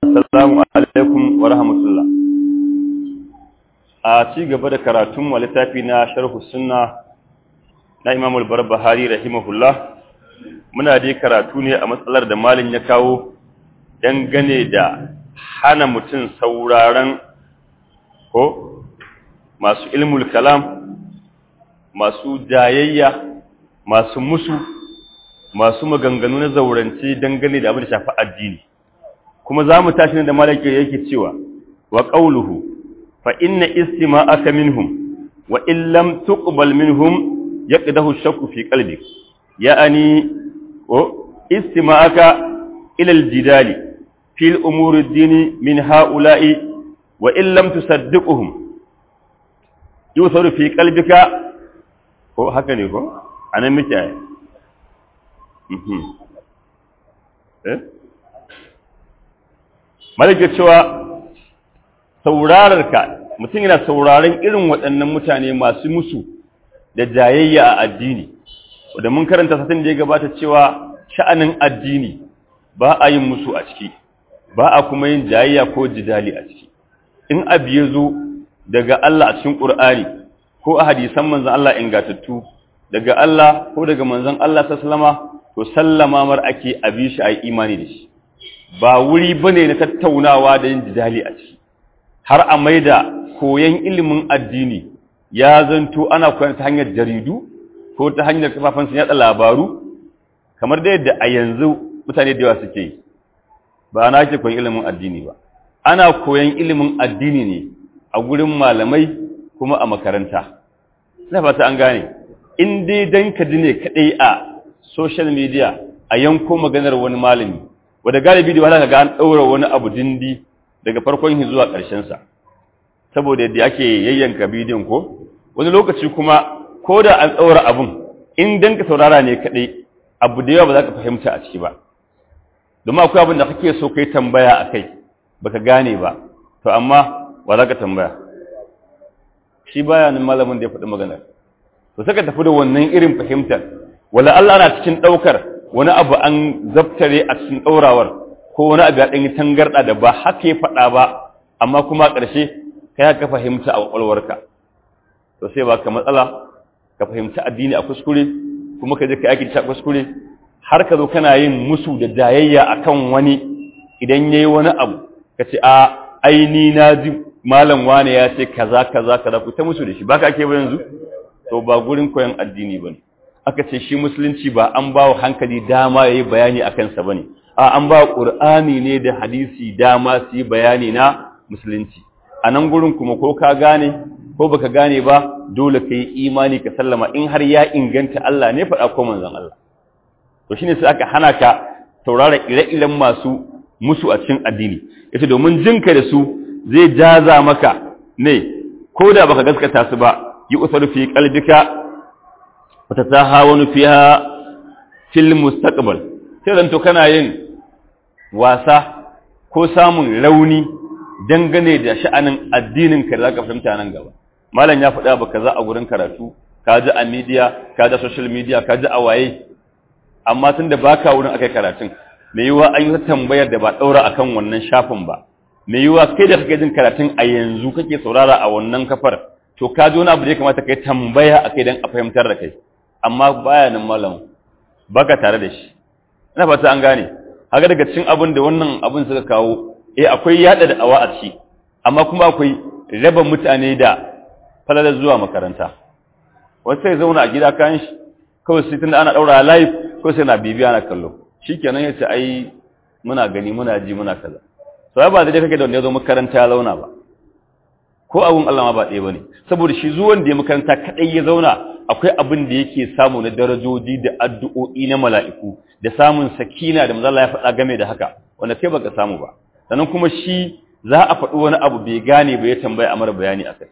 Assalamu alaikum wa rahmatullah. A ci gaba da karatun wa littafi na sharhu sunna na Imam al-Barbahari rahimahullah. Muna dai karatu ne a matsalar da malin ya kawo dangane da hana mutum sauraron ko masu ilmul kalam, masu jayayya, masu musu, masu maganganu na zaurance dangane da abin da shafi addini. kuma za mu tashi da malaki yake cewa wa qawluhu fa inna istima'aka minhum wa in lam tuqbal minhum yaqdahu shakku fi qalbik ya'ani o istima'aka ila al-jidali fi al-umur ad-din min ha'ula'i wa in lam tusaddiquhum yusaru fi qalbika ko haka ne ko anan muke ai mhm eh malaka cewa saurararka mutum yana sauraron irin waɗannan mutane masu musu da jayayya a addini wanda mun karanta satin da ya gabata cewa sha'anin addini ba a yin musu a ciki ba a kuma yin jayayya ko jidali a ciki in abu ya zo daga Allah a cikin Qur'ani ko a hadisan manzon Allah ingatattu daga Allah ko daga manzon Allah sallama to sallama mar ake abi shi ayi imani da shi ba wuri bane na tattaunawa da yin jidali a ciki har a maida koyan ilimin addini ya zanto ana koyan ta hanyar jaridu ko ta hanyar kafafen sun yada labaru kamar da yadda a yanzu mutane da yawa suke yi ba na ke koyan ilimin addini ba ana koyan ilimin addini ne a gurin malamai kuma a makaranta ina fata an gane in dai dan ka ji ne kadai a social media a yanko maganar wani malami wadda galibi da wahala ga an ɗaura wani abu dindi daga farkon shi zuwa ƙarshensa saboda yadda ake yayyanka bidiyon ko wani lokaci kuma ko da an ɗaura abun in dan ka saurara ne kaɗai abu da yawa ba za ka fahimta a ciki ba domin akwai abin da kake so kai tambaya a kai baka gane ba to amma ba za ka tambaya shi baya nan malamin da ya faɗi maganar to saka tafi da wannan irin fahimtar wala Allah na cikin ɗaukar wani abu an zaftare a cikin ɗaurawar ko wani abu ya ɗanyi tangarɗa da ba haka ya faɗa ba amma kuma a ƙarshe ka ka fahimta a ƙwaƙwalwarka to sai ba ka matsala ka fahimci addini a kuskure kuma ka je ka yaki a kuskure har ka zo kana yin musu da jayayya akan wani idan yayi wani abu ka ce a aini na ji malam wane ya ce kaza kaza kaza ku ta musu da shi baka ake ba yanzu to ba gurin koyon addini bane aka ce shi musulunci ba an ba wa hankali dama ya yi bayani a kansa ba ne a an ba ƙur'ani ne da hadisi dama su yi bayani na musulunci a nan gurin kuma ko ka gane ko baka gane ba dole ka yi imani ka sallama in har ya inganta Allah ne faɗa ko manzon Allah to shine sai aka hana ka taurara ire-iren masu musu a cikin addini yace domin jinka da su zai jaza maka ne ko da baka gaskata su ba yi usaru fi qalbika وتتهاون فيها في المستقبل sai zanto kana yin wasa ko samun rauni dangane da sha'anin addinin ka da zaka fahimta nan gaba malam ya faɗa ba kaza a gurin karatu ka ji a media ka ji social media ka ji a waye amma tunda baka wurin akai karatun me yiwa an yi tambayar da ba daura akan wannan shafin ba me yiwa kai da kake jin karatun a yanzu kake saurara a wannan kafar to ka ji wani abu da ya kamata kai tambaya akai dan a fahimtar da kai amma baya nan malam baka tare da shi ina fata an gane haka daga cikin abin da wannan abin suka kawo eh akwai yada da awa a ci amma kuma akwai raba mutane da falalar zuwa makaranta wasu sai zauna a gida kan shi kawai sai tunda ana daura live ko sai na bibiya na kallo shikenan yace ai muna gani muna ji muna kaza sai ba da kake da wanda ya zo makaranta ya zauna ba ko abun Allah ma ba ɗaya bane saboda shi zuwan da ya makaranta kadai ya zauna akwai abin da yake samu na darajoji da addu'o'i na mala'iku da samun sakina da manzala ya faɗa game da haka wanda kai baka samu ba sannan kuma shi za a faɗi wani abu bai gane ba ya tambaya a mara bayani akai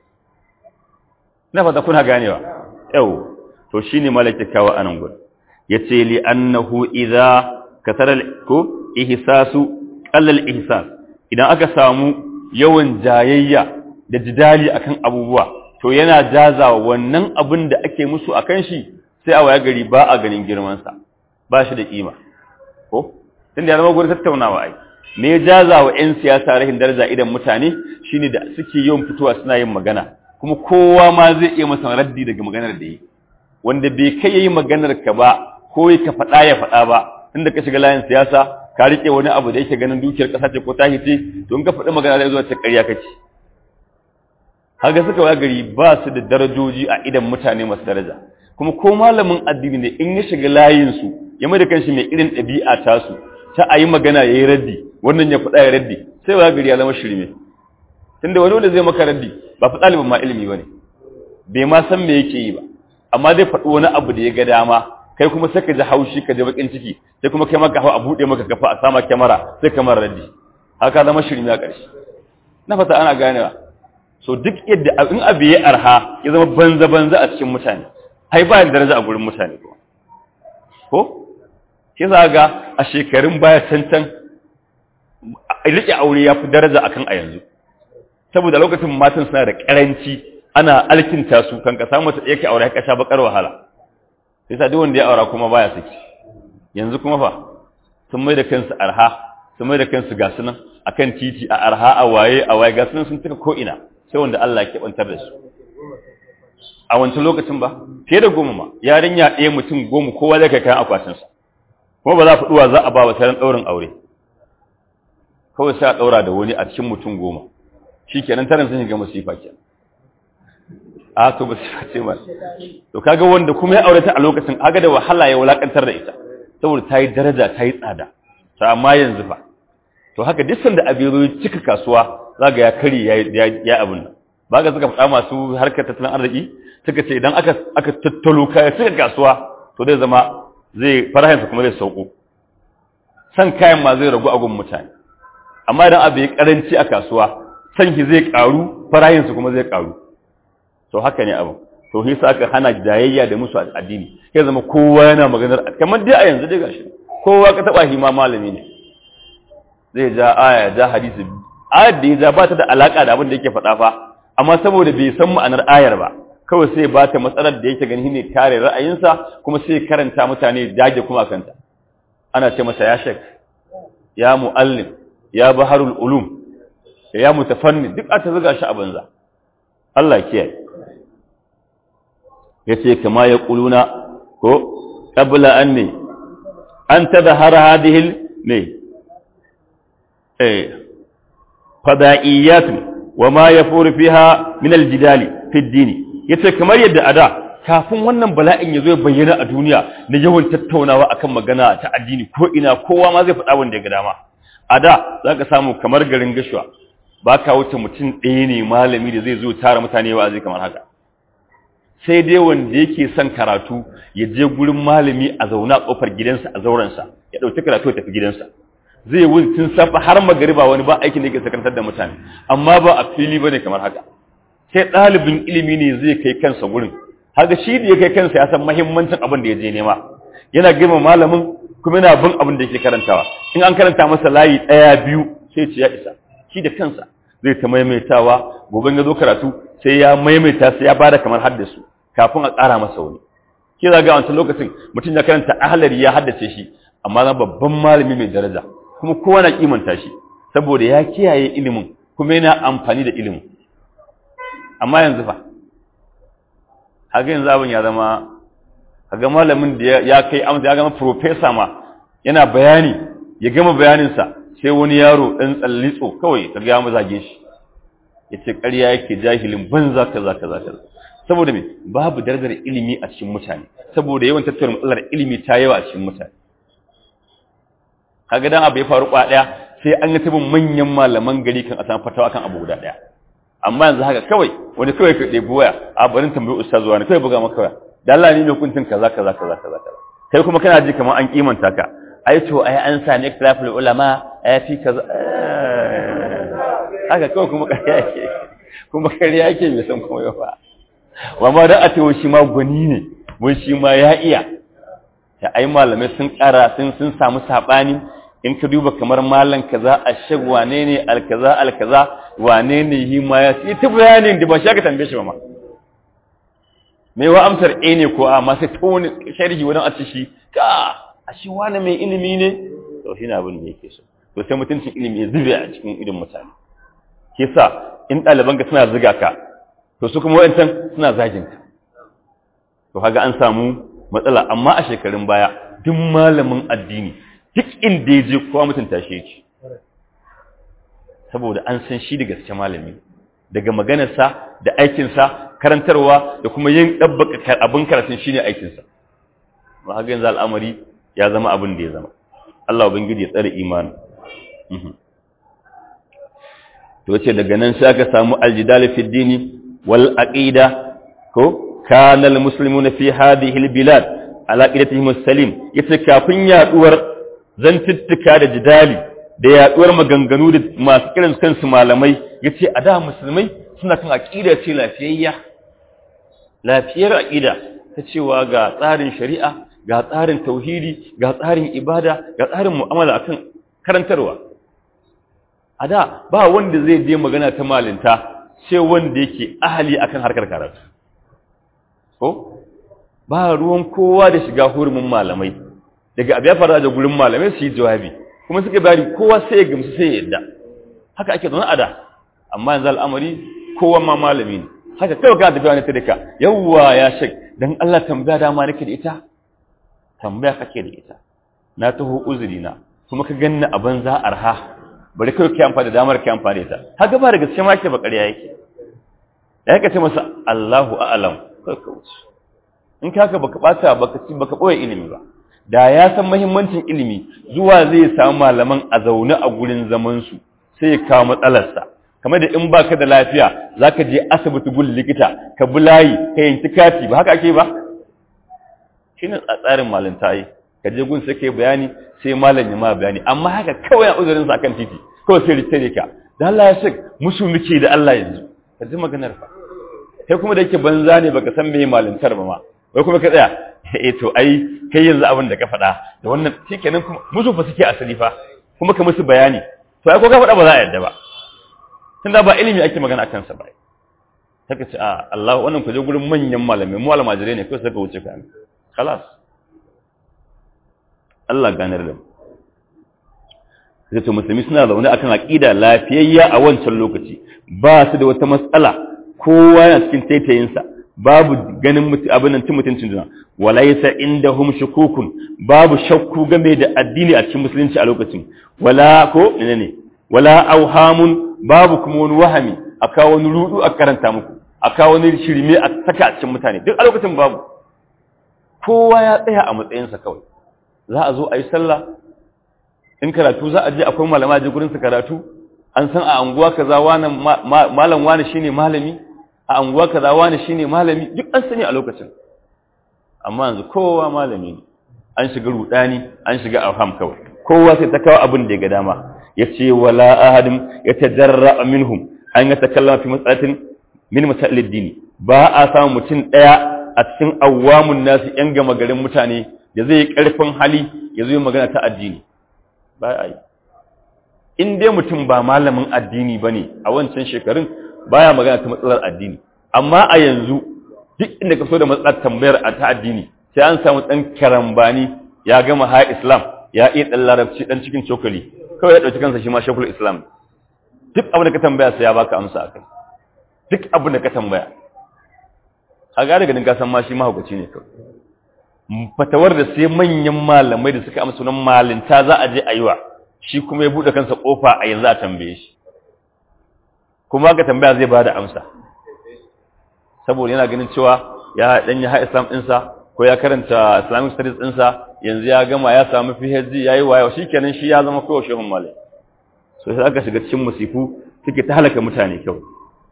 na fata kuna ganewa yau to shine malaki kawo anan gurin yace li annahu idza kasara ko ihsasu qallal ihsas idan aka samu yawan jayayya da jidali akan abubuwa to yana jazawa wannan abin da ake musu akan shi sai a waya gari ba a ganin girman sa ba shi da kima ko tunda ya zama gurin tattaunawa ai me ya jaza wa 'yan siyasa rahin daraja idan mutane shine da suke yawan fitowa suna yin magana kuma kowa ma zai iya masa raddi daga maganar da yi wanda bai kai yayi maganar ka ba ko ka faɗa ya faɗa ba tunda ka shiga layin siyasa ka rike wani abu da yake ganin dukiyar ƙasa ce ko tahi ce to in ka faɗi magana zai zo ta ƙarya kake haka suka wa gari ba su da darajoji a idan mutane masu daraja kuma ko malamin addini ne in ya shiga layin su ya mai da kanshi mai irin ɗabi'a tasu ta a yi magana ya yi raddi wannan ya faɗa ya raddi sai wa gari ya zama shirme tunda wani wanda zai maka raddi ba fi ɗalibin ma ilimi ba ne bai ma san me yake yi ba amma zai faɗi wani abu da ya ga dama kai kuma sai ka ji haushi ka ji bakin ciki sai kuma kai maka hau a buɗe maka kafa a sama kyamara sai kamar raddi haka zama shirme a ƙarshe na fata ana ganewa so duk yadda in abu ya arha ya zama banza banza a cikin mutane hai ba da daraja a gurin mutane ko ko shi za ga a shekarun baya cancan rike aure ya fi daraja akan a yanzu saboda lokacin matan suna da karanci ana alkinta su kan ka samu ta yake aure ka sha bakar wahala sai sa duk wanda ya aura kuma baya saki yanzu kuma fa sun mai da kansu arha sun mai da kansu ga sunan akan titi a arha a waye a waye ga sunan sun tuka ko ina sai wanda Allah ya kebantar da su a wancan lokacin ba fiye da goma ma yarinya ɗaya mutum goma kowa zai kai kayan akwatinsa kuma ba za a faɗuwa za a ba wa taron ɗaurin aure kawai sai a ɗaura da wani a cikin mutum goma shi kenan taron sun shiga masifa ke a to masifa ce ma to kaga wanda kuma ya aure ta a lokacin aga da wahala ya wulakantar da ita saboda ta yi daraja ta yi tsada ta amma yanzu fa to haka duk sanda abin ya cika kasuwa zaga ya kari ya abin nan ba ga suka faɗa masu harkar tattalin arziki suka ce idan aka aka tattalo kaya cika kasuwa to zai zama zai farahinsa kuma zai sauko san kayan ma zai ragu a gun mutane amma idan abu ya karanci a kasuwa san ki zai karu farahinsa kuma zai karu to haka ne abu to hisa aka hana jayayya da musu addini ya zama kowa yana maganar kamar dai a yanzu dai gashi kowa ka taba shi ma malami ne zai ja aya ja hadisi ayar da ya ja ba ta da alaka da abin da yake faɗa fa amma saboda bai san ma'anar ayar ba kawai sai ba ta matsalar da yake gani ne kare ra'ayinsa kuma sai karanta mutane dage kuma kanta ana ce masa ya shek ya muallim ya baharul ulum ya mutafanni duk aka zuga shi a banza Allah kiyaye yace kama ya kuluna ko qabla an ne an tadhara hadhihi ne eh fada'iyat wa ma yafuru fiha min aljidali fi ad-din yace kamar yadda ada kafin wannan bala'in ya zo bayyana a duniya na yawan tattaunawa akan magana ta addini ko ina kowa ma zai faɗa wanda ya ga dama a da za ka samu kamar garin gashuwa ba ka wuce mutum ɗaya ne malami da zai zo tara mutane wa zai kamar haka sai dai wanda yake son karatu ya je gurin malami a zauna a ƙofar gidansa a zaurensa ya ɗauki karatu ya tafi gidansa zai wuce tun safa har magariba wani ba aikin da yake sakantar da mutane amma ba a fili ba ne kamar haka sai ɗalibin ilimi ne zai kai kansa gurin haka shi da ya kai kansa ya san mahimmancin abin da ya je nema yana girma malamin kuma yana bin abin da yake karantawa in an karanta masa layi ɗaya biyu sai ce ya isa shi da kansa zai ta maimaitawa gobe ya zo karatu sai ya maimaita sai ya bada kamar haddasu kafin a ƙara masa wani ke za ga wancan lokacin mutum ya karanta ahalari ya haddace shi amma na babban malami mai daraja kuma kowa na kimanta shi saboda ya kiyaye ilimin kuma yana amfani da ilimin amma yanzu fa haka yanzu abin ya zama kaga malamin da ya kai amsa ya gama professor ma yana bayani ya gama bayaninsa sai wani yaro ɗan tsallitso kawai kaga ya mazage shi ya ce ƙarya yake jahilin banza kaza kaza kaza saboda me babu darajar ilimi a cikin mutane saboda yawan tattara matsalar ilimi ta yawa a cikin mutane kaga dan abu ya faru kwa daya sai an yi tabin manyan malaman gari kan a samu fatawa kan abu guda daya amma yanzu haka kawai wani kawai ka ɗebi waya a barin tambayi ustaz zuwa ne kawai buga maka waya da Allah ne mai hukuncin kaza kaza kaza kaza kaza kai kuma kana ji kamar an kimanta ka ai to ai an sami ikhtilaful ulama ai fi kaza haka kawai kuma kariya yake kuma kariya yake bai san kuma ba wa ma da a ce shi ma gwani ne mun shi ma ya iya ya ai malamai sun kara sun sun samu sabani in ka duba kamar malan kaza ashag wane ne alkaza alkaza wane ne yi ma ya sai ta bayanin da ba shi aka tambaye shi ba ma me wa amsar a ne ko a ma sai ta wani sharhi wani a ci shi ka a shi wani mai ilimi ne to shi ne abin da yake so to sai mutuncin ilimi ya zube a cikin idon mutane ke sa in ɗalibanka suna ziga ka to su kuma wa'ancan suna zagin ka to kaga an samu matsala amma a shekarun baya duk malamin addini duk inda ya je kowa mutunta shi yake saboda an san shi da gaske malami daga maganarsa da aikinsa karantarwa da kuma yin ɗabbaka abin karatun shi ne aikinsa ba haka yanzu al'amari ya zama abin da ya zama Allah ubangiji ya tsare imani to ce daga nan sai aka samu aljidal fi dini wal aqida ko kana al muslimuna fi hadhihi al bilad ala aqidatihim as-salim yace kafin yaduwar zantuttuka da jidali da yaduwar maganganu da masu kiran kansu malamai yace a da musulmai suna kan aqida ce lafiyayya lafiyar aqida ta cewa ga tsarin shari'a ga tsarin tauhidi ga tsarin ibada ga tsarin mu'amala akan karantarwa a da ba wanda zai je magana ta malinta sai wanda yake ahali akan harkar karatu ko ba ruwan kowa da shiga hurumin malamai daga abu ya fara da gurin malamai su yi jawabi kuma suka bari kowa sai ya gamsu sai ya yadda haka ake zaune a da amma yanzu al'amari kowa ma malami ne haka kawai ka tafiya ne ta dika yawwa ya shek dan Allah tambaya dama nake da ita tambaya kake da ita na taho uzuri na kuma ka ganni a banza arha bari kai kai amfani da damar kai amfani da ita haka ba da gaske ma ke ba ƙarya yake da yake ce masa Allahu a'lam kai ka wuce in ka haka baka bata baka ci baka boye ilimi ba da ya san muhimmancin ilimi zuwa zai samu malaman a zaune a gurin zaman su sai ya kawo matsalarsa kamar da in baka da lafiya zaka je asibiti gun likita ka bi layi ka yanki kati ba haka ake ba shine tsarin malinta yi ka je gun sai kai bayani sai malam ya ma bayani amma haka kawai a uzurin sa akan titi kawai sai ritare ka da Allah ya shek musu muke da Allah yanzu ka ji maganar fa kai kuma da yake banza ne baka san me malintar ba ma wai kuma ka tsaya eh to ai kai yanzu abin da ka faɗa da wannan shikenan kuma musu fa suke asali fa kuma ka musu bayani to ai ko ka faɗa ba za a yadda ba tunda ba ilimi ake magana akan sa ba saka ce a Allah wannan ku je gurin manyan malamai mu almajirai ne kai saka wuce ka خلاص Allah ganar da sai to musulmi suna zaune akan aqida lafiyayya a wancan lokaci ba su da wata matsala kowa yana cikin taitayinsa babu ganin mutu abin nan mutuncin juna walaysa indahum shukukun babu shakku game da addini a cikin musulunci a lokacin wala ko menene wala auhamun babu kuma wani wahami aka wani rudu a karanta muku aka wani shirme a saka a cikin mutane duk a lokacin babu kowa ya tsaya a matsayinsa kawai za a zo a yi sallah in karatu za a je akwai malama je gurin su karatu an san a anguwa kaza wani malam wani shine malami a anguwa kaza wani shine malami duk an sani a lokacin amma yanzu kowa malami ne an shiga rudani an shiga afham kawai kowa sai ta kawo abin da ya ga dama yace wala ahadin yatajarra minhum an yatakallama fi mas'alatin min masail ad-din ba a samu mutum daya a cikin awwamun nasu ‘yan gama garin mutane da zai ƙarfin hali ya zo magana ta addini ba a yi in dai mutum ba malamin addini ba ne a wancan shekarun baya magana ta matsalar addini amma a yanzu duk inda ka so da matsalar tambayar a ta addini sai an samu ɗan karambani ya gama ha islam ya iya ɗan larabci ɗan cikin cokali kawai ya ɗauki kansa shi ma shekul islam duk abin da ka tambaya sai ya baka amsa a kai duk abin da ka tambaya a gane ganin kasan ma shi mahaukaci ne kawai fatawar da sai manyan malamai da suka amsa sunan malinta za a je a yi wa shi kuma ya buɗe kansa ƙofa a yanzu a tambaye shi kuma ka tambaya zai ba da amsa saboda yana ganin cewa ya ɗan yi ha islam ɗinsa ko ya karanta islamic studies ɗinsa yanzu ya gama ya samu phd ya yi wayo shi kenan shi ya zama kowa shehun malai so sai aka shiga cikin musifu suke ta halaka mutane kawai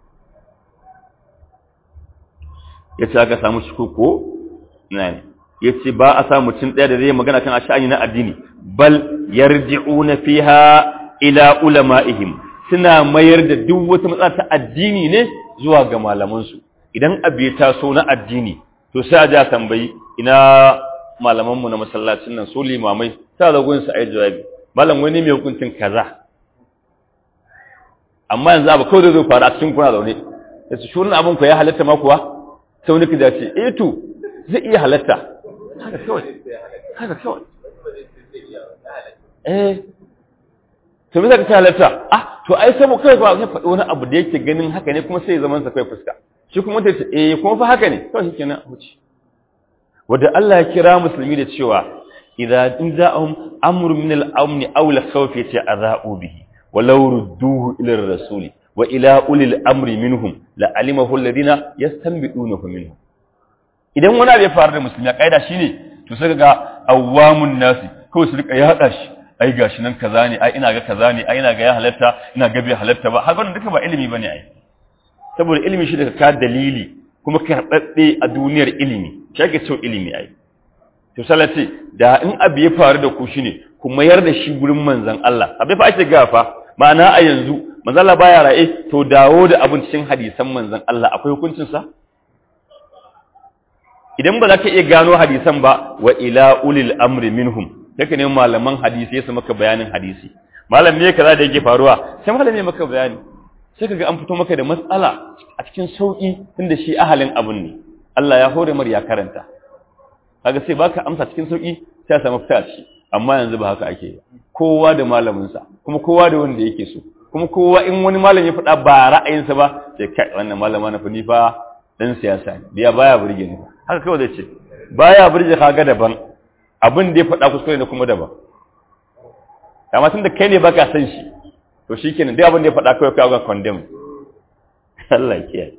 ya ce aka samu shi ko ne ya ce ba a samu mutum ɗaya da zai magana kan asha'ani na addini bal yarji'una fiha ila ulama'ihim suna mayar da duk wata matsala ta addini ne zuwa ga malamansu idan abu ya taso na addini to sai a ja tambayi ina malamanmu na masallacin nan su limamai ta da gunsu a yi jawabi malam wani mai hukuncin kaza amma yanzu abu kawai da zai faru a cikin kuna zaune da su shurin abin ku ya halatta ma kuwa sai wani kida ce eh to zai iya halatta haka kawai haka kawai eh to me zaka ta halatta ah to ai sai mu kai ba sai faɗi wani abu da yake ganin haka ne kuma sai ya zaman sa kai fuska shi kuma ta ce eh kuma fa haka ne to shikenan huci wanda Allah ya kira musulmi da cewa idza in za'ahum amru min al-amn aw al-khawf yace azau bihi walau rudduhu ila ar-rasul wa ila ulil amri minhum la alimahu alladhina yastanbidunahu minhum idan wani abu ya faru da musulmi a kaida shine to sai ga awamun nasi kawai su rika yada shi ai gashi nan kaza ne ai ina ga kaza ne ai ina ga ya halatta ina ga bai halatta ba haka duka ba ilimi bane ai saboda ilimi shi daga ka dalili kuma karɓaɓɓe a duniyar ilimi shi ake cewa ilimi ai to salati da in abu ya faru da ku shine ku mayar da shi gurin manzon Allah abai fa ake gafa ma'ana a yanzu manzon Allah baya ra'e to dawo da abin cikin hadisan manzon Allah akwai hukuncin sa idan ba za ka iya gano hadisan ba wa ila ulil amri minhum yake ne malaman hadisi ya maka bayanin hadisi malam ne kaza da yake faruwa sai malam ne maka bayani sai kaga an fito maka da matsala a cikin sauki tunda shi ahalin abun ne Allah ya hore mar ya karanta kaga sai baka amsa cikin sauki sai ya samu fita shi amma yanzu ba haka ake kowa da malamin sa kuma kowa da wanda yake so kuma kowa in wani malam ya faɗa ba ra'ayinsa ba sai kai wannan malama na fani fa dan siyasa ne biya baya burge ni haka kawai zai ce baya burge kaga daban abin da ya faɗa kuskure ne kuma daban amma tun da kai ne baka san shi to shikenan dai abin da ya faɗa kawai kawai ga condemn Allah ya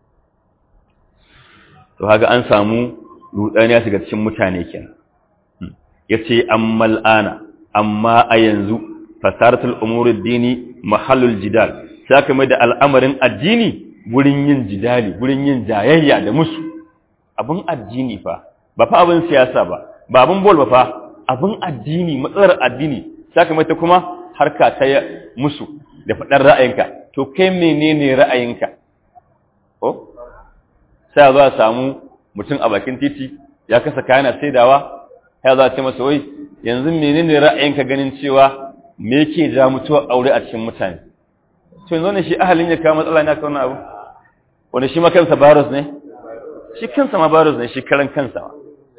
to haka an samu rudani ya shiga cikin mutane kenan yace ammal ana amma a yanzu fasaratul umurud dini mahallul jidal saka mai da al'amarin addini gurin yin jidali gurin yin jayayya da musu abin addini fa ba fa abin siyasa ba ba abin bol ba fa abin addini matsalar addini saka mai ta kuma harka ta musu da faɗar ra'ayinka to kai menene ra'ayinka ko sai za a samu mutum a bakin titi ya kasa kayana saidawa ya za a ce masa wai yanzu menene ra'ayinka ganin cewa me yake ja mutuwa aure a cikin mutane to yanzu ne shi ahalin ya kawo matsala ne aka wannan abu wanda shi ma kansa virus ne shi kansa ma virus ne shi karan kansa ma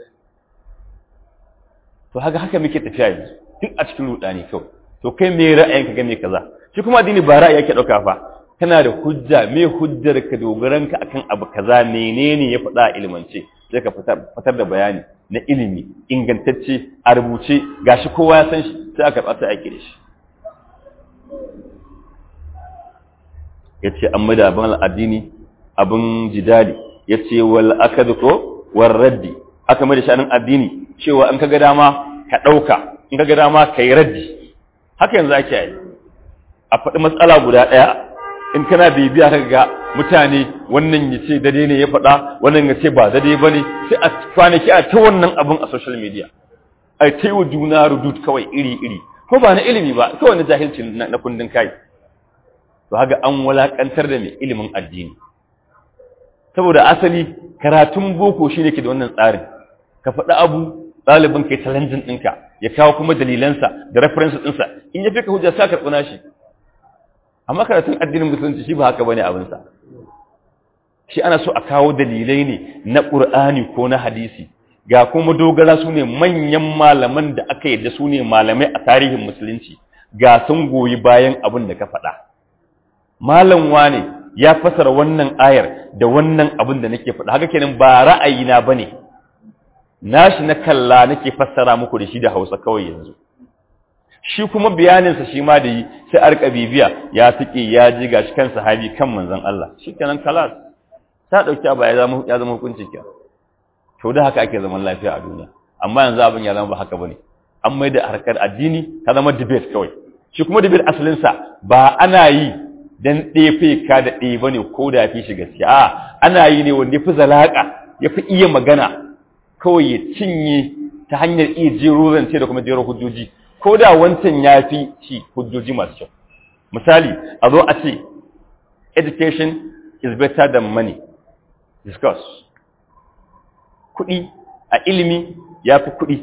to haka haka muke tafiya yanzu duk a cikin rudani kawai to kai me ra'ayinka game kaza shi kuma addini ba ra'ayi yake dauka fa kana da hujja me hujjar ka dogaran ka akan abu kaza menene ya faɗa a ilmance sai ka fitar da bayani na ilimi ingantacce a rubuce gashi kowa ya san shi sai aka tsata aiki da shi yace an mai da abin addini abin jidali yace wal akadu ko war raddi aka mai da shanin addini cewa in kaga dama ka dauka in kaga dama kai raddi haka yanzu ake yi a faɗi matsala guda ɗaya in kana bibiya ka ga mutane wannan ya ce dade ne ya faɗa wannan ya ce ba dade ba ne sai a kwanaki a ta wannan abin a social media a ta yi wa juna rudut kawai iri-iri ko ba na ilimi ba kawai na jahilci na kundin kai to haka an walakantar da mai ilimin addini saboda asali karatun boko shine ke da wannan tsarin ka faɗi abu ɗalibin kai challenging ɗinka ya kawo kuma dalilansa da reference ɗinsa in ya fi ka hujja sa ka tsuna shi amma karatun addinin musulunci shi ba haka bane abinsa shi ana so a kawo dalilai ne na ƙur'ani ko na hadisi ga kuma dogara su ne manyan malaman da aka yadda su ne malamai a tarihin musulunci ga sun goyi bayan abin da ka faɗa malam wane ya fasara wannan ayar da wannan abin da nake faɗa haka kenan ba ra'ayina bane nashi na kalla nake fassara muku da shi da Hausa kawai yanzu shi kuma bayaninsa shi ma da yi sai arka bibiya ya tike ya ji gashi kan sahabi kan manzon Allah shikenan kalas ta dauki ba ya zama ya zama hukunci ke to da haka ake zaman lafiya a duniya amma yanzu abin ya zama ba haka bane an mai da harkar addini ta zama debate kawai shi kuma debate asalin sa ba ana yi dan ɗefe ka da ɗe bane ko da fi shi gaskiya a ana yi ne wanda ya fi zalaka ya fi iya magana kawai ya cinye ta hanyar iya jero zance da kuma jero hujjoji ko da wancan ya fi ci hujjoji masu kyau misali a zo a ce education is better than money discuss kuɗi a ilimi ya fi kuɗi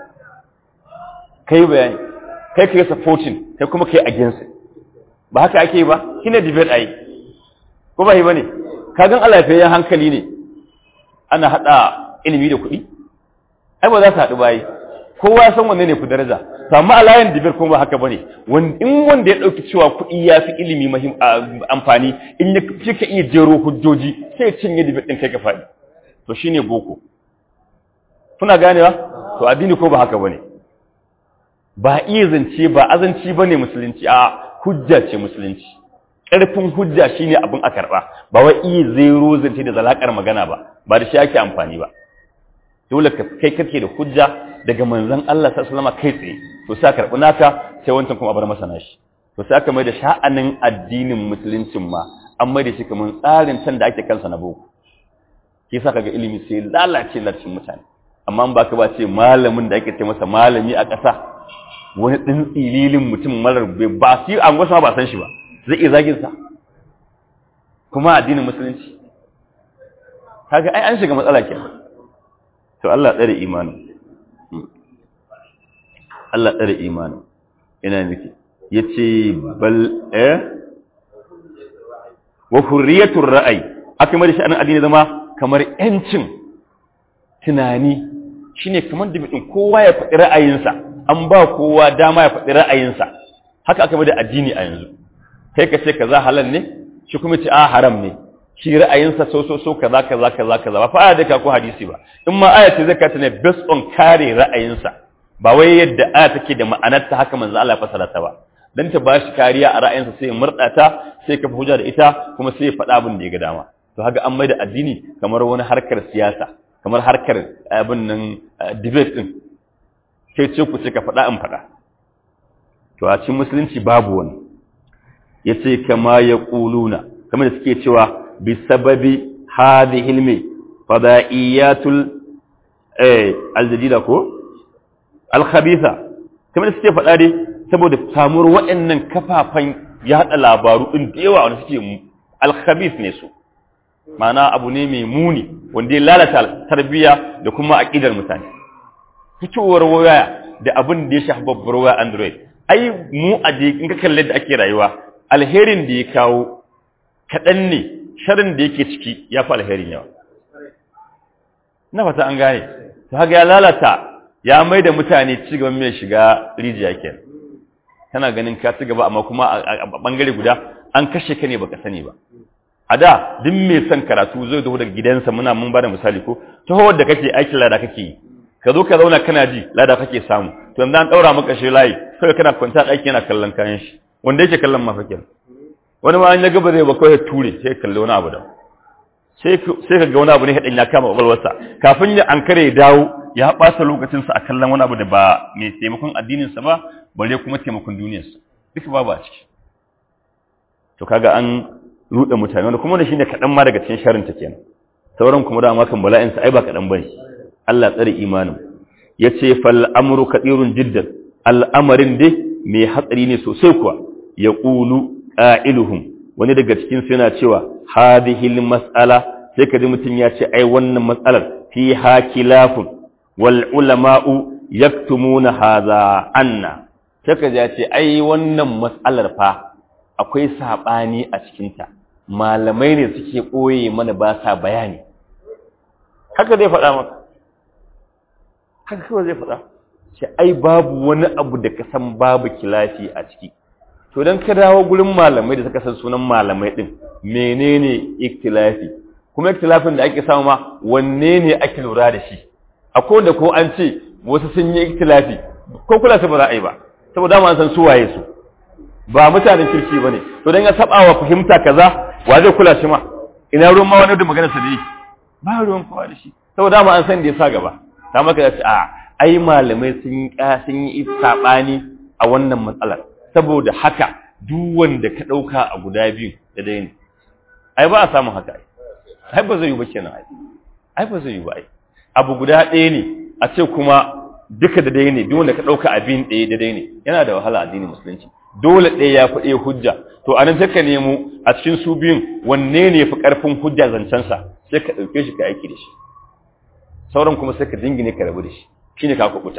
kai bayani kai ka yi supporting kai kuma kai against ba haka ake yi ba kina debate a yi ko ba yi ba ne kagan alafiyayyen hankali ne ana haɗa ilimi da kuɗi ai ba za su haɗu bayi kowa san wanne ne ku daraja to amma alayan dibir kuma ba haka bane in wanda ya dauki cewa kuɗi ya fi ilimi mahim amfani in ya kika iya jero hujjoji sai ya cinye dibir din kai ka faɗi to shine boko kuna ganewa to addini ko ba haka bane ba iya zance ba azanci bane musulunci a hujja ce musulunci ƙarfin hujja shine abin a karɓa ba wai iya zero zance da zalakar magana ba ba da shi ake amfani ba dole ka kai kake da hujja daga manzon Allah sallallahu alaihi kai tsaye to sai karɓi naka sai wancan kuma bar masa nashi to sai aka mai da sha'anin addinin musuluncin ma an mai da shi kamar tsarin can da ake kansa na boko shi yasa kaga ilimi sai lalace lalace mutane amma ba ka ba ce malamin da ake ce masa malami a ƙasa wani ɗin tsililin mutum marar ba su an gwasa ba san shi ba zai iya zagin sa kuma addinin musulunci kaga ai an shiga matsala kenan to Allah tsare imanin Allah tsare imanin ina nake yace bal eh wa hurriyatur ra'ayi aka mai da sha'anin addini zama kamar yancin tunani shine kamar da mutum kowa ya faɗi ra'ayinsa an ba kowa dama ya faɗi ra'ayinsa haka aka mai da addini a yanzu kai ka ce kaza halal ne shi kuma ce a haram ne shi ra'ayinsa so so so kaza kaza kaza kaza ba fa aya da ka ko hadisi ba in ma aya ce zai ka ne based on kare ra'ayinsa ba wai yadda aya take da ma'anar ta haka manzo Allah ya fasara ta ba dan ta bashi kariya a ra'ayinsa sai ya murda ta sai ka hujja da ita kuma sai ya faɗa abin da ya ga dama to haka an mai da addini kamar wani harkar siyasa kamar harkar abin nan debate din kai ce ku ce ka faɗa in faɗa to a cikin musulunci babu wani yace kama ya quluna kamar da suke cewa bi sababi hadhihi ilmi fada'iyatul eh aljadida ko alkhabitha kamar da suke faɗa dai saboda samuwar waɗannan kafafan yaɗa labaru ɗin da yawa wanda suke alkhabith ne su ma'ana abu ne mai muni wanda ya lalata tarbiyya da kuma aƙidar mutane fitowar waya da abin da ya shafi babbar waya android ai mu a in ka kalle da ake rayuwa alherin da ya kawo kaɗan ne sharin da yake ciki ya fi alherin yawa na fata an gane ta haka ya lalata ya mai da mutane cigaban mai shiga rijiya ke kana ganin ka ci gaba amma kuma a bangare guda an kashe ka ne baka sani ba a da duk mai son karatu zai dawo daga gidansa muna mun bada misali ko ta da kake aikin lada kake yi ka zo ka zauna kana ji lada kake samu to yanzu an daura maka shi layi sai kana kwanta ɗaki yana kallon kayan shi wanda yake kallon mafakin wani ma an ya gaba zai ba kawai ture sai kalli wani abu da sai ka ga wani abu ne haɗin ya kama ƙwaƙwalwarsa kafin ya an kare ya dawo ya ɓata lokacinsa a kallon wani abu da ba mai taimakon addininsa ba bare kuma taimakon duniyarsa duka babu a ciki to kaga an ruɗe mutane wanda kuma da shi ne kaɗan ma daga cikin sharinta kenan sauran kuma da makan bala'insa ai ba kaɗan ba ne Allah tsare imanin ya ce fal amru kadirun jiddan al'amarin dai mai hatsari ne sosai kuwa ya ƙulu ƙa'iluhum wani daga cikin su yana cewa hadihil mas'ala sai ka ji mutum ya ce ai wannan matsalar fi ha kilafun wal ulama'u yaktumuna hadha anna sai ka ji ya ce ai wannan matsalar fa akwai sabani a cikin ta malamai ne suke koye mana ba sa bayani haka zai faɗa maka haka kawai zai faɗa ce ai babu wani abu da ka san babu kilafi a ciki to dan ka dawo gurin malamai da suka san sunan malamai din menene ikhtilafi kuma ikhtilafin da ake samu ma wanne ne ake lura da shi akwai da ko an ce wasu sun yi ikhtilafi ko kula su ba za a yi ba saboda ma an san su waye su ba mutanen kirki bane to dan ya saba wa fahimta kaza wa zai kula shi ma ina ruwan ma wani da magana sa dai ba ruwan kowa da shi saboda ma an san da ya sa gaba ta maka da ce a ai malamai sun sun yi sabani a wannan matsalar saboda haka duk wanda ka ɗauka a guda biyu da dai ne ai ba a samun haka ai ai ba zai yi ba kenan ai ai ba zai yi ba ai abu guda ɗaya ne a ce kuma duka da dai ne duk wanda ka ɗauka abin ɗaya da dai ne yana da wahala addinin musulunci dole ɗaya ya fi ɗaya hujja to a nan sai ka nemo a cikin su biyun wanne ne fi ƙarfin hujja zancensa sai ka ɗauke shi ka aiki da shi sauran kuma sai ka dingine ka rabu da shi shine ka kuɓuta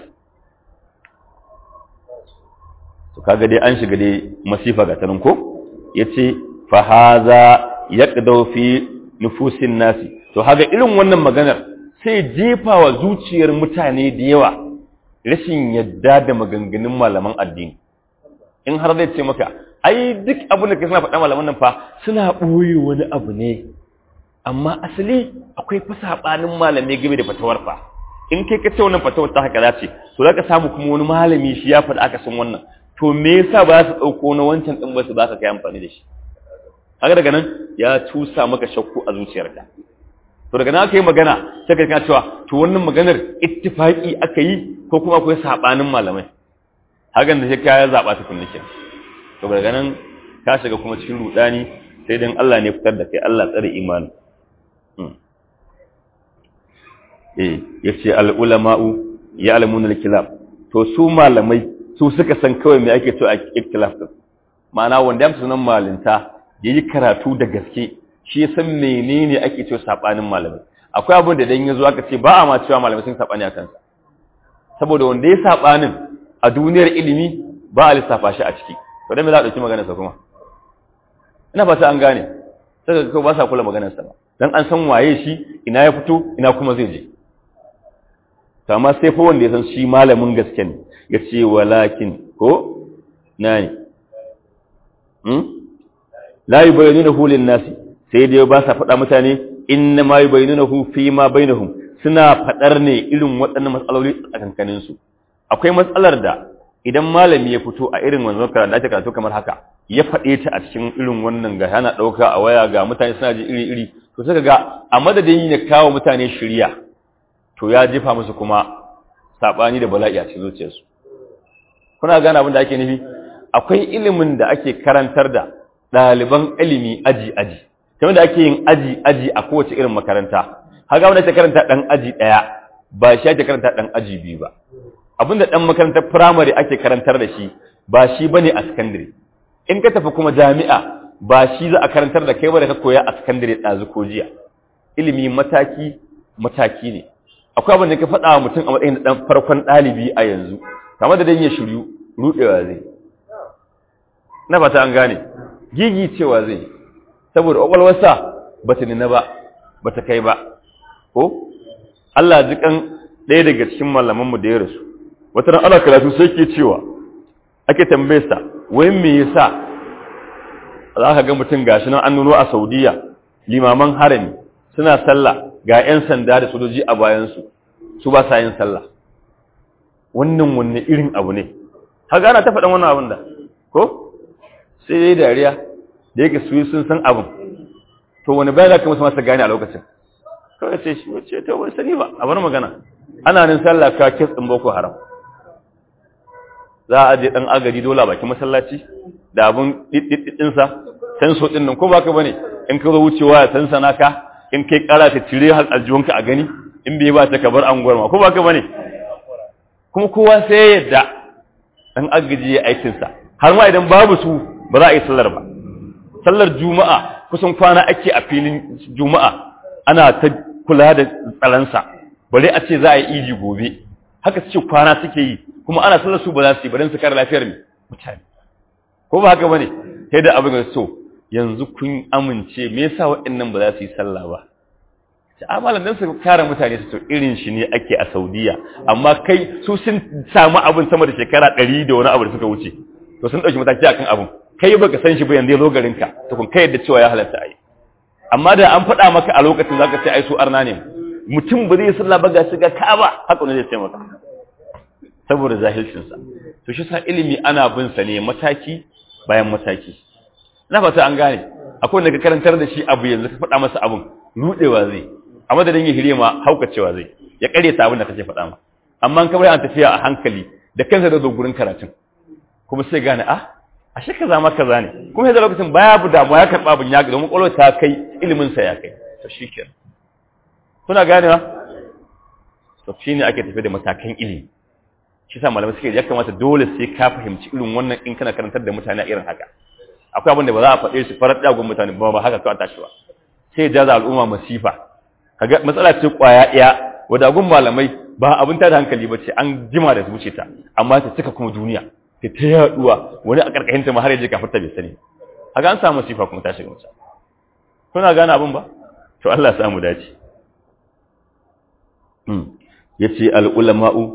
to kaga dai an shiga dai masifa ga tanin ko yace fa haza yaqdaw fi nufusin nasi to haga irin wannan maganar sai jefa wa zuciyar mutane da yawa rashin yadda da maganganun malaman addini in har zai ce maka ai duk abin da kai suna faɗa malaman nan fa suna ɓoye wani abu ne amma asali akwai fa sabanin malamai game da fatawar fa in kai ka ce wannan fatawar ta haka zace to zaka samu kuma wani malami shi ya faɗa aka san wannan to me yasa ba su ɗauko na wancan ɗin ba su ba ka kai amfani da shi haka daga nan ya cusa maka shakku a zuciyarka to daga nan aka yi magana sai ka cewa to wannan maganar ittifaki aka yi ko kuma akwai sabanin malamai hakan da sai ka ya zaba tukunna kenan to daga nan ka shiga kuma cikin rudani sai dan Allah ne fitar da kai Allah tsare imani eh yace al ulama'u ya'lamuna al kilab to su malamai su suka san kawai me ake to a ikhtilaf din ma'ana wanda ya sunan malinta yayi karatu da gaske shi ya san menene ake cewa sabanin malamai akwai abin da dan yazo aka ce ba a ma cewa malamai sun sabani a kansa saboda wanda ya sabanin a duniyar ilimi ba a lissafa shi a ciki to dan me za a dauki maganar sa kuma ina fata an gane sai ka ba sa kula maganar sa ba dan an san waye shi ina ya fito ina kuma zai je to amma sai fa wanda ya san shi malamin gaske ne ya ce walakin ko nani hmm la yubayyinuhu lin nasi sai dai ba sa faɗa mutane inna ma yubayyinuhu fi ma bainahum suna faɗar ne irin waɗannan matsaloli a kankanin su akwai matsalar da idan malami ya fito a irin wannan karatu da ake karatu kamar haka ya faɗe ta a cikin irin wannan ga yana ɗauka a waya ga mutane suna ji iri-iri to suka ga a madadin ya kawo mutane shirya to ya jefa musu kuma saɓani da bala'i a cikin zuciyarsu kuna gane abin da ake nufi akwai ilimin da ake karantar da ɗaliban ilimi aji-aji kamar da ake yin aji-aji a kowace irin makaranta haka wanda ake karanta ɗan aji ɗaya ba shi ake karanta ɗan aji biyu ba abinda ɗan makarantar firamare ake karantar da shi ba shi bane a sakandare in ka tafi kuma jami'a ba shi za a karantar da kai ba da ka koya a sakandare ɗazu ko jiya ilimi mataki mataki ne akwai abin da ka faɗa wa mutum a matsayin ɗan farkon ɗalibi a yanzu kamar da dan ya shiryu ruɗewa zai na fata an gane gigi cewa zai saboda ƙwaƙwalwarsa ba ta nuna ba ba ta kai ba ko Allah jikan ɗaya daga cikin malamanmu da ya rasu wata ran ana karatu sai ke cewa ake tambaye sa wai me yasa za ka ga mutum gashi nan an nuno a Saudiya limaman harami suna sallah ga 'yan sanda da sojoji a bayansu su ba sa yin sallah wannan wanne irin abu ne haka ana ta faɗan wannan abin da ko sai dai dariya da yake su sun san abin to wani bayan da kuma su masa gane a lokacin kawai sai shi wacce ta wani sani ba a bar magana ana nin sallah ka kes ɗin boko haram za a je ɗan agari dole a bakin masallaci da abin ɗiɗɗiɗinsa senso ɗin nan ko ba ka ba ne in ka zo wucewa ya san sana ka in kai ƙara ta cire aljihunka a gani in bai ba ta kabar an gwarma ko ba ka ba ne kuma kowa sai ya yadda ɗan agaji ya aikinsa har ma idan babu su ba za a yi sallar ba sallar juma'a kusan kwana ake a filin juma'a ana ta kula da tsaransa bare a ce za a yi iji gobe haka su ce kwana suke yi kuma ana sallar su ba za su yi bari su kare lafiyar mutane ko ba haka bane sai da abin da so yanzu kun amince me yasa waɗannan ba za su yi sallah ba ta amalan dan su kare mutane su to irin shi ne ake a Saudiya amma kai su sun samu abin sama da shekara 100 da wani abu da suka wuce to sun dauki mataki akan abin kai baka san shi ba yanzu ya zo garin ka to kun kai yadda cewa ya halatta ai amma da an faɗa maka a lokacin zaka ce ai su arna ne mutum ba zai sallah ba ga shiga Ka'aba haka ne zai ce maka saboda zahilcinsa to shi sa ilimi ana bin sa ne mataki bayan mataki na fata an gane akwai wanda ka karantar da shi abu yanzu ka faɗa masa abun rudewa zai a madadin ya hire ma haukacewa zai ya kare ta abin da kake faɗa ma amma an kamar an tafiya a hankali da kansa da zo gurin karatun kuma sai gane ah ashe kaza ma kaza ne kuma yanzu lokacin baya bu damuwa ya karɓa abin ya ga domin ƙwaƙwalwa ta kai ilimin sa ya kai to shikenan kuna ganewa to shine ake tafi da matakan ilimi shi sa malamai suke ya kamata dole sai ka fahimci irin wannan in kana karantar da mutane a irin haka akwai abin da ba za a faɗe shi farar ɗagon mutane ba ba haka kawai tashi ba sai jaza al'umma masifa kaga matsala ce kwaya ɗaya wadagun malamai ba abin ta da hankali ba ce an jima da zuce ta amma ta cika kuma duniya ta ta yaduwa wani a karkashin ta ma har yaje kafin ta bai sani haka an samu masifa kuma ta shiga musa kuna gane abin ba to Allah ya samu dace yace al ulama'u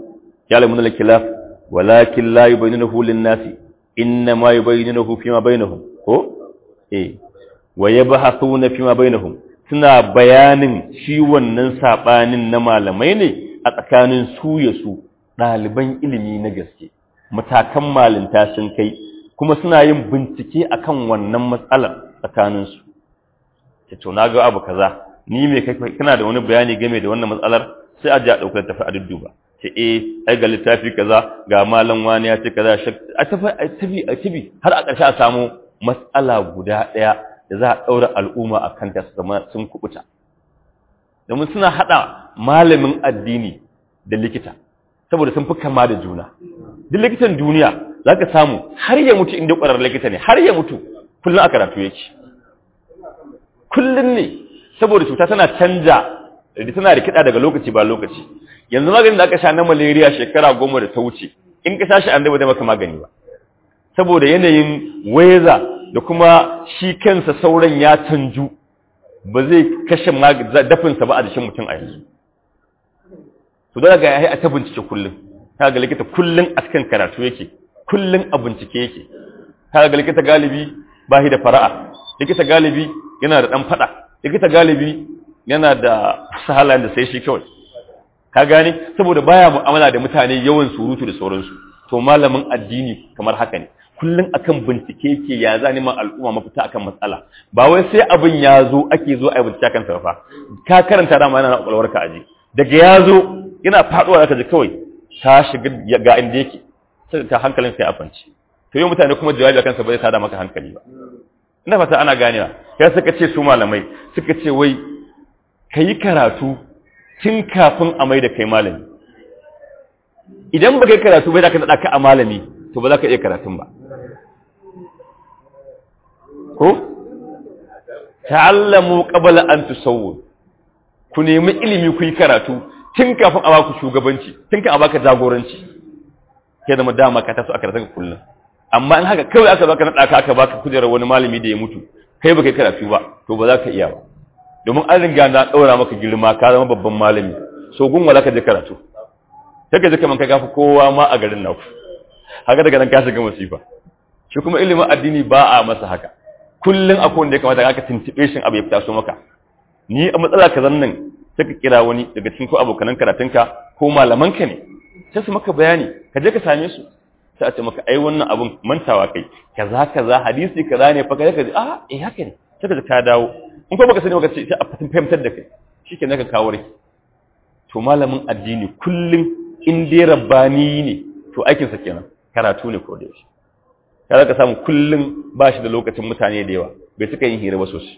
ya'lamuna al-khilaf walakin la yubayyinuhu lin-nasi inna ma yubayyinuhu fima bainahum ko eh wa yabhathuna fima bainahum suna bayanin shi wannan sabanin na malamai ne a tsakanin su ya su ɗaliban ilimi na gaske matakan malinta sun kai kuma suna yin bincike akan wannan matsalar tsakaninsu ce to na ga abu kaza ni me kana da wani bayani game da wannan matsalar sai a ji a ɗaukar tafi a dudduba ce eh ai ga littafi kaza ga malam wani ya ce kaza a tafi a tafi a tafi har a ƙarshe a samu matsala guda ɗaya da za a ɗaura al'umma a kanta su zama sun kubuta domin suna haɗa malamin addini da likita saboda sun fi kama da juna duk likitan duniya za ka samu har ya mutu inda ƙwarar likita ne har ya mutu kullum a karatu yake kullum ne saboda cuta tana canja da tana rikida daga lokaci ba lokaci yanzu maganin da aka sha na malaria shekara goma da ta wuce in ka sha shi an da maka magani ba saboda yanayin weza da kuma shi kansa sauran ya canju ba zai kashe dafinsa ba a jikin mutum a yanzu to daga ya yi a ta bincike kullum ta ga likita kullum a cikin karatu yake kullum a bincike yake ta ga likita galibi ba shi da fara'a likita galibi yana da ɗan faɗa likita galibi yana da halayen da sai shi kawai ka gane saboda baya mu'amala da mutane yawan surutu da sauransu to malamin addini kamar haka ne kullum akan bincike yake ya za neman al'umma mafita akan matsala ba wai sai abin ya zo ake zo a yi bincike akan sa fa ka karanta dama yana na kwakwalwarka aje daga ya zo yana faɗuwa zaka ji kawai ta shiga ga inda yake sai ta hankalin sai a fanci to yau mutane kuma jawabi akan sa bai tada maka hankali ba ina fata ana ganewa ya suka ce su malamai suka ce wai kayi karatu tun kafin a mai da kai malami idan ba kai karatu bai da ka naɗa ka a malami to ba za ka iya karatun ba ko ta'allamu qabla an tusawwu ku nemi ilimi ku yi karatu tun kafin a baku shugabanci tun kafin a baka jagoranci ke da dama ka taso a karatun kullum amma in haka kawai aka baka naɗa ka aka baka kujerar wani malami da ya mutu kai baka yi karatu ba to ba za ka iya ba domin an riga na ɗaura maka girma ka zama babban malami so gun wala ka je karatu sai ka je kaman ka gafi kowa ma a garin naku haka daga nan ka shiga masifa shi kuma ilimin addini ba a masa haka kullum akwai wanda ya kamata ka tuntube shi abu ya fita so maka ni a matsala ka zan nan sai ka kira wani daga cikin ko abokanan karatunka ko malamanka ne sai su maka bayani ka je ka same su sai a ce maka ai wannan abun mantawa kai kaza kaza hadisi kaza ne fa kaza kaza ah eh haka ne sai ka ka dawo in ko baka sani baka ce sai a fahimtar da kai shikenan ka kawo rai to malamin addini kullum in dai rabbani ne to aikin sa kenan karatu ne ko da yaushe kaza ka samu kullum ba shi da lokacin mutane da yawa bai suka yin hira ba sosai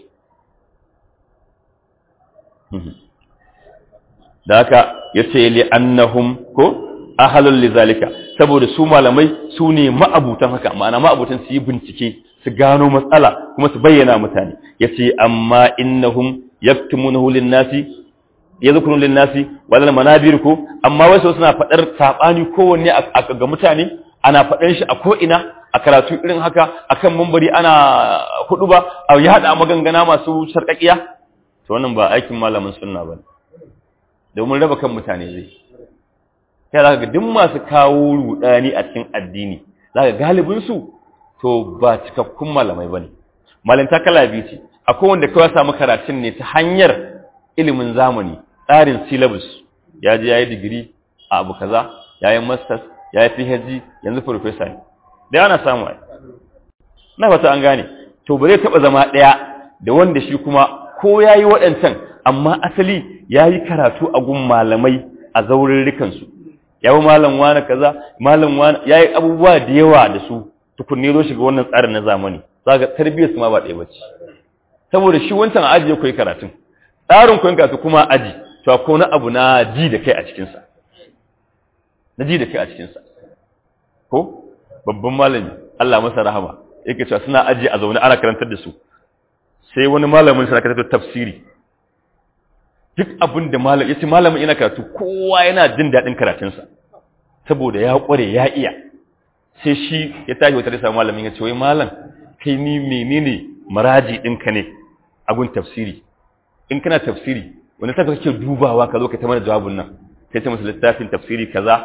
da haka yace li annahum ko ahalul lizalika saboda su malamai su ne ma'abutan haka ma'ana ma'abutan su yi bincike su gano matsala kuma su bayyana mutane yace amma innahum yaktumunahu lin-nasi yadhkurun lin-nasi wal manabir ko amma wasu suna fadar sabani kowanne ga mutane ana fadan shi a ko ina a karatu irin haka akan mumbari ana hudu ba a ya hada magangana masu sarkakiya to wannan ba aikin malamin sunna bane domin raba kan mutane zai sai za ga duk masu kawo rudani a cikin addini za ga galibinsu to ba cikakkun malamai ba ne malinta kala biyu ce akwai wanda kawai samu karatun ne ta hanyar ilimin zamani tsarin syllabus ya je ya yi digiri a abu kaza ya yi masters ya yi phd yanzu professor ne da yana samu ai na fata an gane to ba zai taɓa zama ɗaya da wanda shi kuma ko ya yi waɗancan amma asali ya yi karatu a gun malamai a zaurirrikansu ya yi malam wani kaza malam wani ya yi abubuwa da yawa da su tukunne zo shiga wannan tsarin na zamani za ga tarbiyyar su ma ba ɗaya bace saboda shi wancan aji ya koyi karatun tsarin koyon karatu kuma aji to ko na abu na ji da kai a cikinsa na ji da kai a cikinsa ko babban malami Allah masa rahama yake cewa suna aji a zaune ana karantar da su sai wani malamin sa karantar tafsiri duk abin da malam yace malamin yana karatu kowa yana jin daɗin karatunsa saboda ya ƙware ya iya sai shi ya tashi wata risa malamin ya ce wai malam kai ni menene maraji ɗinka ne a gun tafsiri in kana tafsiri wani tafi kake dubawa ka zo ka ta mana jawabin nan sai ta masa littafin tafsiri kaza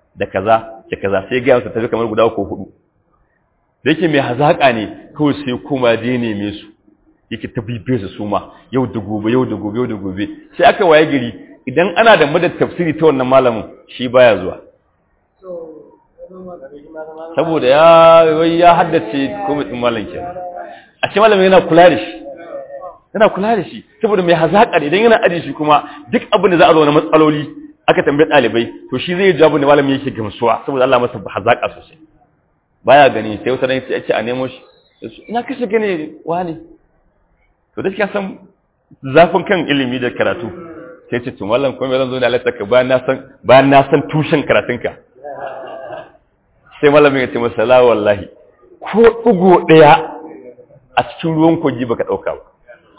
da kaza da kaza sai ga masa tafi kamar guda ko hudu da yake mai hazaka ne kawai sai kuma je neme su yake ta bibe su suma yau da gobe yau da gobe yau da gobe sai aka waye gari idan ana da madad tafsiri ta wannan malamin shi baya zuwa saboda ya ya haddace komai din malam kenan a ce malamin yana kula da shi yana kula da shi saboda mai hazaka ne idan yana aji shi kuma duk abin da za a zo na matsaloli aka tambaye ɗalibai to shi zai jawabu da malamin yake gamsuwa saboda Allah masa hazaka sosai baya gani sai wata ran sai ce a nemo shi ina kashe gane wani to da san zafin kan ilimi da karatu sai ce to mallam kuma zan zo da Allah ka bayan na san bayan na san tushen karatunka sai malamin ya ce masa la wallahi ko dugo daya a cikin ruwan kogi baka dauka ba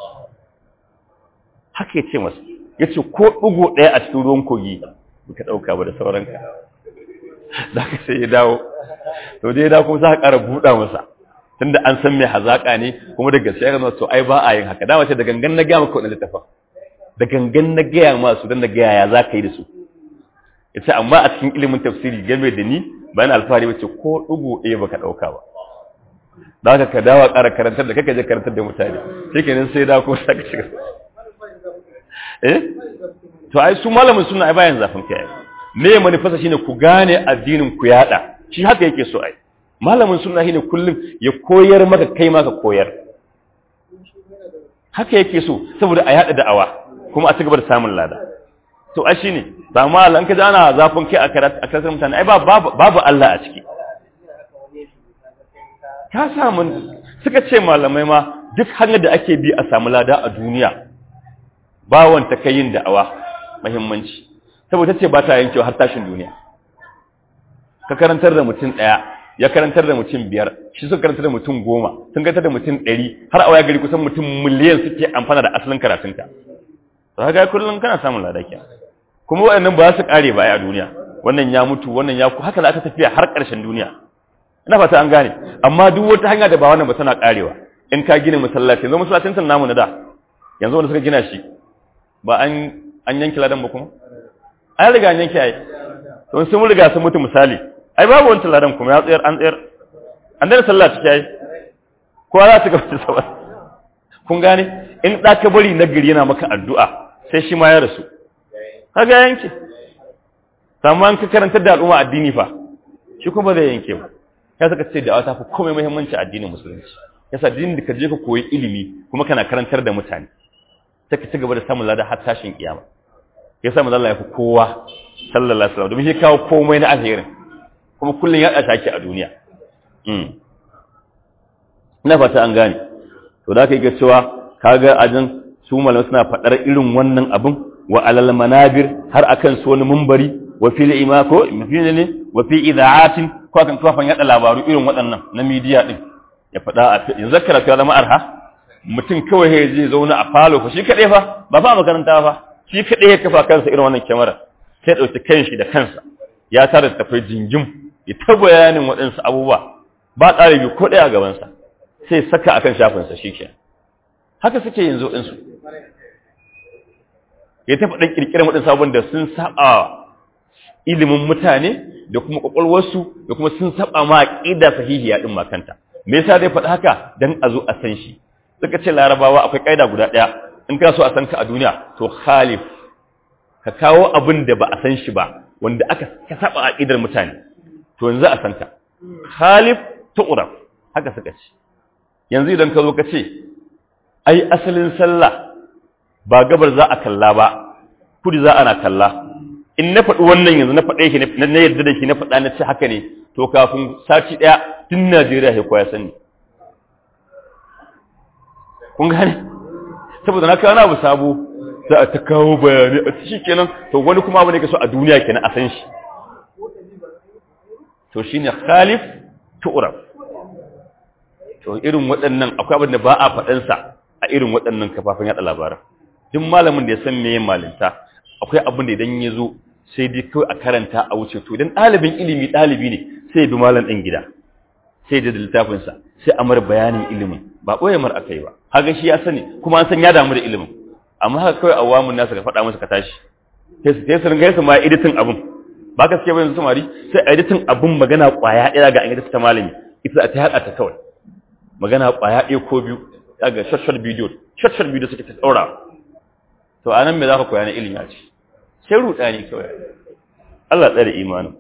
haka ya ce masa ya ce ko ɗugo ɗaya a cikin ruwan kogi baka ɗauka ba da sauranka da ka sai ya dawo to dai ya dawo kuma za ka ƙara buɗa masa tunda an san mai hazaƙa ne kuma da gaskiya ga to ai ba a yin haka dama ce da gangan na gaya maka wannan littafin da gangan na gaya masu don na gaya ya za ka yi da su ya ce amma a cikin ilimin tafsiri game da ni bayan alfahari wace ko ɗugo ɗaya baka ɗauka ba da haka ka dawo ƙara karantar da kaka je karantar da mutane shi kenan sai da kuma sa ka shiga eh to ai su malamin suna ai bayan zafin kai me manifesta shine ku gane addinin ku yada shi haka yake so ai malamin sunna shine kullum ya koyar maka kai ma ka koyar haka yake so saboda a yada da'awa kuma a cigaba da samun lada to ai shine ba ma an ka ana zafin kai a karatu a karatu mutane ai babu babu Allah a ciki ka samu suka ce malamai ma duk hanyar da ake bi a samu lada a duniya bawon ta kai yin da'awa muhimmanci saboda ce ba ta yankewa har tashin duniya ka karantar da mutum ɗaya ya karantar da mutum biyar shi suka karantar da mutum goma sun karantar da mutum ɗari har a waya gari kusan mutum miliyan suke amfana da asalin karatunka to haka kullum kana samun ladaki kuma waɗannan ba su ƙare ba a duniya wannan ya mutu wannan ya ku haka za ta tafiya har ƙarshen duniya ina fata an gane amma duk wata hanya da ba wannan ba tana ƙarewa in ka gina masallaci yanzu masallacin namu na da yanzu wanda suka gina shi ba an an yanki ladan ba kuma an riga an yanki ai to sun riga sun mutu misali ai babu wancan ladan kuma ya tsayar an tsayar an daina sallah ciki ai kowa za su ga wata sabar kun gane in da ka bari na gari yana maka addu'a sai shi ma ya rasu kaga yanke amma an ka karantar da al'umma addini fa shi kuma zai yanke ba ya saka ce da ta fi komai muhimmanci addinin musulunci yasa addinin da ka je ka koyi ilimi kuma kana karantar da mutane ta ci gaba da samun lada har tashin kiyama ya sa manzo Allah ya fi kowa sallallahu alaihi wasallam domin shi kawo komai na alherin kuma kullun ya da shaki a duniya mm ina fata an gane to da kai ga cewa kaga ajin su malamai suna fadar irin wannan abin wa alal manabir har akan su wani munbari wa fil imako mafina ne wa fi idaatin ko akan kafan yada labaru irin waɗannan na media din ya fada a yanzu karatu ya zama arha mutum kawai ya je zauna a falo fa shi kaɗai fa ba fa makaranta fa shi kaɗai ya kafa kansa irin wannan kyamara sai ɗauki kanshi da kansa ya tare da tafai jingim ya ta bayanin waɗansu abubuwa ba ɗalibi ko ɗaya a gabansa sai saka akan shafinsa shi ke haka suke yanzu ɗinsu ya tafi ɗan ƙirƙirar waɗansu abubuwan da sun saɓa ilimin mutane da kuma ƙwaƙwalwarsu da kuma sun saɓa ma ƙida sahihiya ɗin makanta me yasa dai faɗi haka dan a zo a san shi suka ce larabawa akwai kaida guda ɗaya in kana so a san ka a duniya to khalif ka kawo abin da ba a san shi ba wanda aka ka saba aqidar mutane to yanzu a san ka khalif tu'raf haka suka ce yanzu idan ka zo ka ce ai asalin sallah ba gabar za a kalla ba kudi za ana kalla in na faɗi wannan yanzu na faɗe shi na yadda da shi na faɗa na ce haka ne to kafin sati ɗaya tun Najeriya ya koya sani kun gane saboda na kawo abu sabo za a ta kawo bayani a shi kenan to wani kuma abu ne ka so a duniya kenan a san shi to shine khalif tu'raf to irin waɗannan akwai abin da ba a faɗansa a irin waɗannan kafafen yaɗa labaran duk malamin da ya san meye malinta akwai abin da idan ya zo sai dai kawai a karanta a wuce to idan ɗalibin ilimi ɗalibi ne sai ya bi malam ɗin gida sai da littafinsa sai a mar bayanin ilimin ba ɓoye mar aka yi ba haka shi ya sani kuma an san ya damu da ilimin amma haka kawai awamun nasa ka faɗa masa ka tashi sai su ringa yasa ma editin abin ba ka suke bayan samari sai a editin abin magana kwaya ɗaya ga an yi ta malami ita ta haɗa ta kawai magana kwaya ɗaya ko biyu daga short bidiyo short bidiyo suke ta ɗaura to a nan me za ka koya na ilimi a ce sai ruɗa ne kawai Allah tsare imanin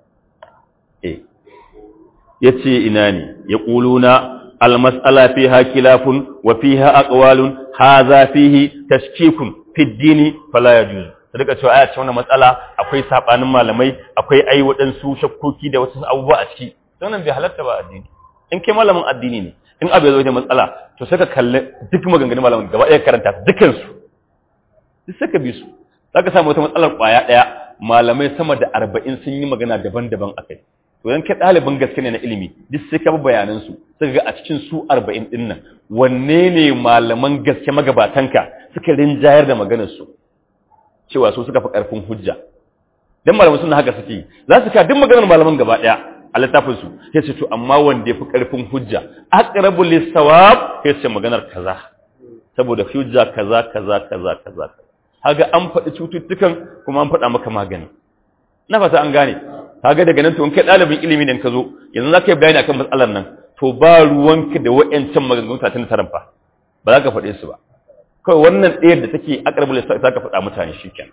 eh ya ce ina ne ya ƙuluna almas'ala fiha kilafun wa fiha aqwalun hadha fihi tashkikun fi dini fala yajuz rika cewa aya ce wannan matsala akwai sabanin malamai akwai ai waɗansu shakkoki da wasu abubuwa a ciki wannan bai halatta ba addini in kai malamin addini ne in abu ya zo da matsala to sai ka kalli duk maganganun malamin gaba ɗaya karanta dukkan su duk sai ka bi su zaka samu wata matsalar kwaya ɗaya malamai sama da arba'in sun yi magana daban-daban akai to dan kai ɗalibin gaske ne na ilimi duk sai ka bi bayanan su sai ga a cikin su arba'in ɗin nan wanne ne malaman gaske magabatanka suka rinjayar da maganar su cewa su suka fi ƙarfin hujja dan malaman suna haka suke za su ka duk maganar malaman gaba ɗaya a littafin su sai su to amma wanda ya fi ƙarfin hujja aqrabu lis-sawab sai su maganar kaza saboda hujja kaza kaza kaza kaza haga an faɗi cututtukan kuma an faɗa maka magani na fata an gane kaga daga nan to in kai ɗalibin ilimi ne ka zo yanzu za ka yi bayani akan matsalar nan to ba ruwanka da wa'ancan maganganun satin taran fa ba za ka faɗe su ba kawai wannan ɗayar da take aqrabul lissafi za ka faɗa mutane shikenan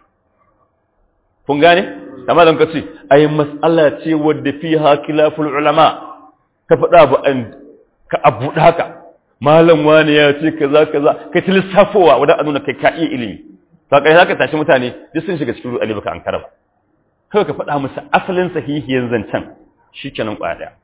kun gane amma dan ka ce ai mas'ala ce wadda fiha khilaful ulama ka faɗa ba an ka abu haka malam wani ya ce kaza kaza kai ta lissafowa wanda a nuna kai ka iya ilimi to kai zaka tashi mutane duk sun shiga cikin ruɗani baka an karaba kawai ka faɗa musu asalin sahihiyan zancen shi kenan ƙwaya ɗaya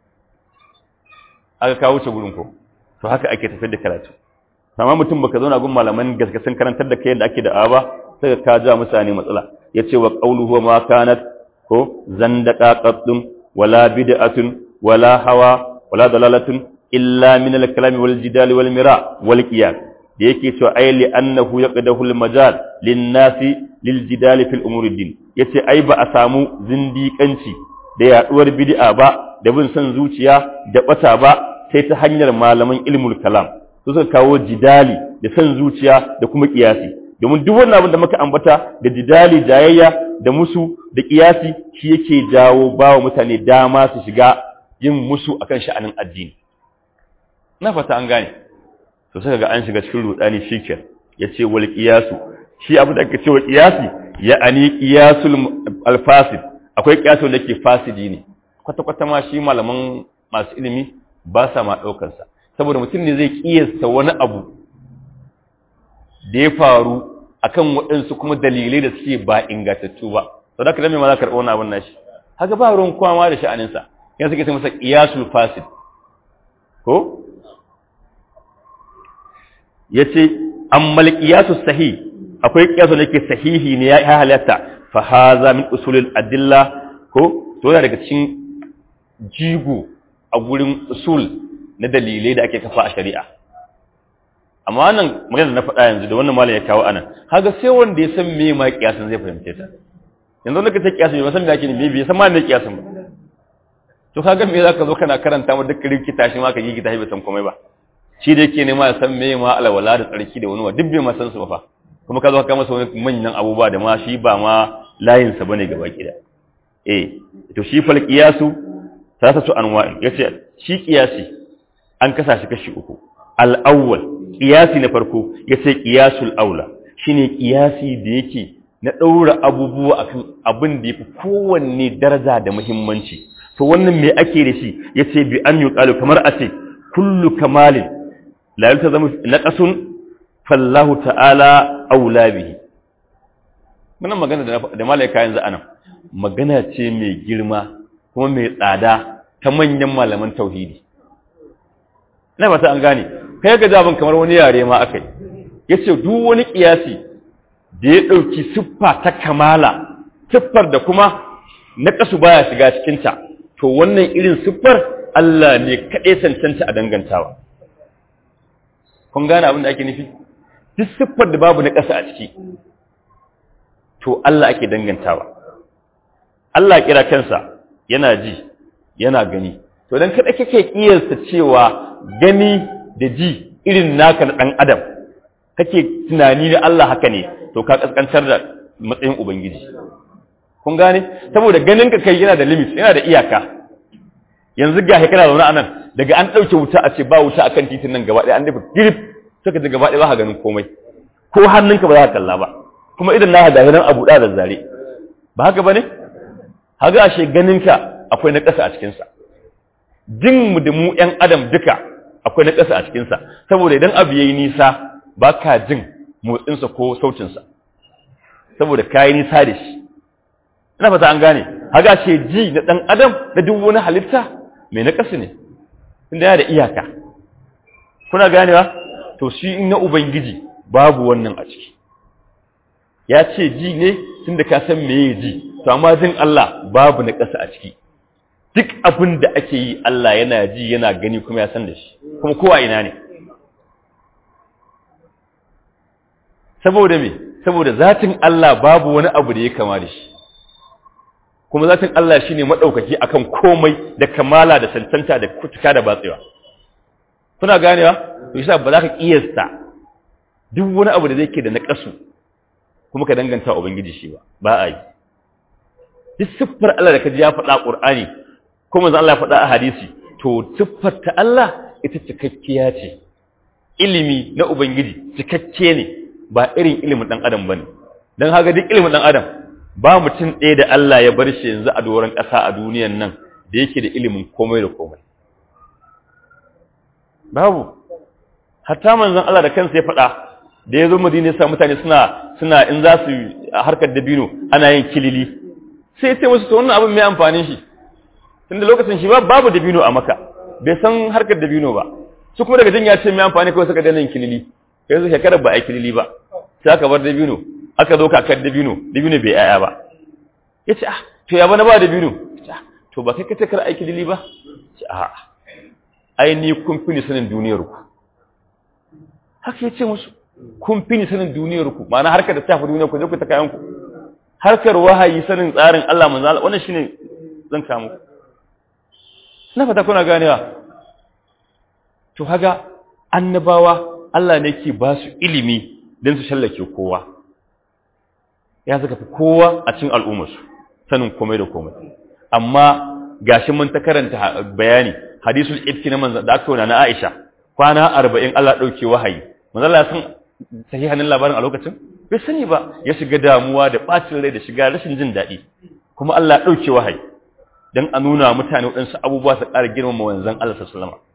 aka kawo wuce gurin ko to haka ake tafiyar da karatu amma mutum baka zauna gun malaman gaske sun karantar da kai yadda ake da ba sai ka ja mutane matsala ya ce wa qawluhu ma kanat ko zandaka qaddun wala bid'atun wala hawa wala dalalatun illa min al-kalami wal jidali wal mira wal qiyas da yake cewa ai li annahu yaqdahu al-majal lin-nasi lil-jidali fil umuri din yace ai ba a samu zindiƙanci da yaduwar bid'a ba da bin son zuciya da bata ba sai ta hanyar malaman ilmul kalam su suka kawo jidali da son zuciya da kuma kiyasi domin duk wannan abin da muka ambata da jidali jayayya da musu da kiyasi shi yake jawo bawa mutane dama su shiga yin musu akan sha'anin addini na fata an gane to sai ga an shiga cikin rudani shikenan yace wal qiyasu shi abu da ake cewa qiyasi ya ani qiyasul alfasid akwai qiyasu da ke fasidi ne kwata kwata ma shi malaman masu ilimi ba sa ma daukar sa saboda mutum ne zai kiyasta wani abu da ya faru akan waɗansu kuma dalilai da suke ba ingantattu ba to da me ma za ka karɓi wannan abin nashi haka ba ruwan kwama da sha'anin sa yanzu suke ce masa qiyasul fasid ko ya ce ammal qiyasu sahih akwai qiyasu da ke sahihi ne ya halatta fa haza min usulil adilla ko to yana daga cikin jigo a gurin usul na dalilai da ake kafa a shari'a amma wannan magana na faɗa yanzu da wannan malam ya kawo anan kaga sai wanda ya san me ma qiyasin zai fahimce ta yanzu wanda ka ce qiyasin bai san me ake ne bai san ma me qiyasin ba to kaga me zaka zo kana karanta mu duk rikita shi ma ka gigita shi bai san komai ba shi da yake nema ya san me ma alwala da tsarki da wani wa duk bai ma san su ba fa kuma ka zo ka masa wani manyan abubuwa da ma shi ba ma layin sa bane gaba kida eh to shi fal qiyasu salasatu anwa'in yace shi qiyasi an kasa shi kashi uku al awwal qiyasi na farko yace qiyasul aula shine qiyasi da yake na daura abubuwa akan abin da yafi kowanne daraja da muhimmanci to wannan me ake da shi yace bi an yuqalu kamar a ce kullu kamalin la yaltazamu naqasun fallahu ta'ala aula bihi wannan magana da da malaika yanzu anan magana ce mai girma kuma mai tsada ta manyan malaman tauhidi ina ba ta an gane kai ga jabin kamar wani yare ma akai yace duk wani kiyasi da ya dauki siffa ta kamala siffar da kuma naqasu baya shiga cikin ta to wannan irin siffar Allah ne kaɗai cancanta a dangantawa kun gane abin da ake nufi duk siffar da babu na ƙasa a ciki to Allah ake dangantawa Allah kira kansa yana ji yana gani to dan kada kake kiyasta cewa gani da ji irin naka na dan adam kake tunani da Allah haka ne to ka kaskantar da matsayin ubangiji kun gane saboda ganin ka kai yana da limit yana da iyaka yanzu ga kana zaune a nan daga an ɗauke wuta a ce ba wuta akan titin nan gaba ɗaya an dafa girif suka ji gaba ɗaya ba ka ganin komai ko hannunka ba za ka kalla ba kuma idan na ga nan abu da zare ba haka bane haga ashe ganinka akwai na ƙasa a cikin sa jin mu da mu ƴan adam duka akwai na ƙasa a cikin sa saboda idan abu yayi nisa ba ka jin motsin sa ko sautin sa saboda kai nisa da shi ina fata an gane haga ashe ji na dan adam da duk wani halitta mai na ƙasa ne inda yana da iyaka kuna ganewa to shi na ubangiji babu wannan a ciki ya ce ji ne tun da ka san meye ji to amma jin Allah babu na ƙasa a ciki duk abin da ake yi Allah yana ji yana gani kuma ya san da shi kuma kowa ina ne saboda me saboda zatin Allah babu wani abu da ya kama da shi kuma zatin Allah shine madaukaki akan komai da kamala da cancanta da kutuka da batsewa kuna ganewa to yasa ba za ka kiyasta duk wani abu da zai ke da naƙasu kuma ka danganta ubangiji shi ba ba a yi duk siffar Allah da ka ji ya faɗa ƙur'ani ko manzo Allah ya faɗa a hadisi to siffar ta Allah ita cikakkiya ce ilimi na ubangiji cikakke ne ba irin ilimin dan adam bane dan haka duk ilimin dan adam ba mutum ɗaya da Allah ya bar shi yanzu a doron ƙasa a duniyan nan da yake da ilimin komai da komai babu hatta manzon Allah da kansa ya faɗa da ya zo madina ya sa mutane suna suna in za su harkar dabino ana yin kilili sai sai musu to wannan abin mai amfani shi tunda lokacin shi babu dabino a maka bai san harkar dabino ba su kuma daga jin ya ce mai amfani kawai suka daina yin kilili kai su shekarar ba a yi kilili ba sai aka bar dabino aka zo kakar dabino dabino bai yaya ba ya ce ah to ya bana ba dabino to ba kai ka ce kar a yi kilili ba ce a'a ai ni kun fi ni sanin duniyar ku haka ya ce musu kun fi ni sanin duniyar ku ma'ana harkar da ta fi duniyar ku je ku ta kayan ku harkar wahayi sanin tsarin Allah manzo Allah wannan shine zan kawo muku na fata kuna ganewa to haga annabawa Allah ne ke ba su ilimi don su shallake kowa ya saka fi kowa a cikin al'ummarsu sanin komai da komai amma gashi mun ta karanta bayani hadisul ifki na manzo da aka na Aisha kwana 40 Allah dauke wahayi manzo Allah san sahihanin labarin a lokacin bai sani ba ya shiga damuwa da bacin rai da shiga rashin jin daɗi kuma Allah ya dauke wahayi dan a nuna mutane waɗansu abubuwa su ƙara girmama wanzan Allah sallallahu alaihi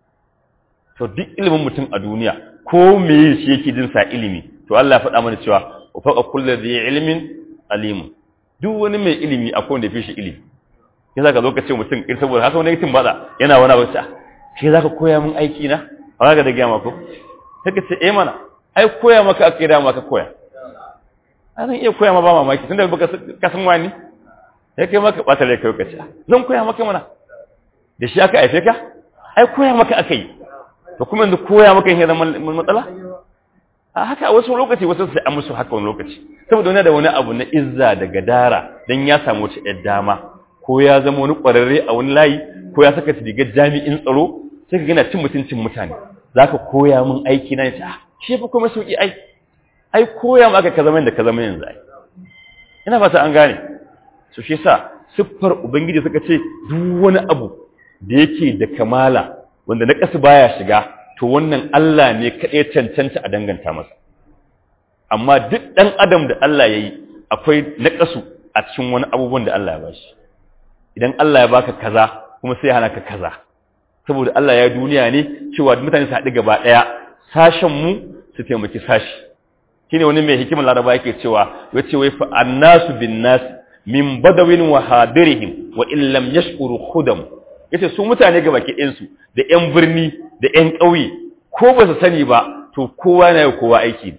to duk ilimin mutum a duniya ko me shi yake jin sa ilimi to Allah ya faɗa mana cewa wa faqa kullu dhi ilmin alim duk wani mai ilimi akwai wanda fi shi ilimi ya zaka zo ka ce mutum ir saboda haka wani mutum baza yana wani abu sa shi zaka koya min aiki na ba ga da gaya maka sai ka ce eh mana ai koya maka aka da maka koya a zan iya koya ma ba mamaki tunda baka ka san wani sai kai maka bata rai kai ka ce zan koya maka mana da shi aka aife ka ai koya maka aka yi to kuma yanzu koya maka yin zama matsala a haka a wasu lokaci wasu sai an musu haka wani lokaci saboda wani da wani abu na izza da gadara dan ya samu wata yar dama ko ya zama wani kwararre a wani layi ko ya saka rigar jami'in tsaro sai ka gina cin mutuncin mutane zaka koya min aiki na yace ah shi fa kuma sauki ai ai koya maka ka zama da ka zama yanzu ai ina fata an gane so shi yasa siffar ubangiji suka ce duk wani abu da yake da kamala wanda na ƙasa baya shiga to wannan Allah ne kaɗai cancanta a danganta masa amma duk ɗan adam da Allah ya yi akwai na ƙasu a cikin wani abubuwan da Allah ya bashi idan Allah ya baka kaza kuma sai hana ka kaza saboda Allah ya duniya ne cewa mutane su haɗu gaba ɗaya sashen mu su taimaki sashi shine wani mai hikimar laraba yake cewa ya ce wai fa annasu bin nas min badawin wa hadirihim wa in lam yashkuru khudam yace su mutane ga baki ɗinsu da ƴan birni da ƴan ƙauye ko ba su sani ba to kowa na yi kowa aiki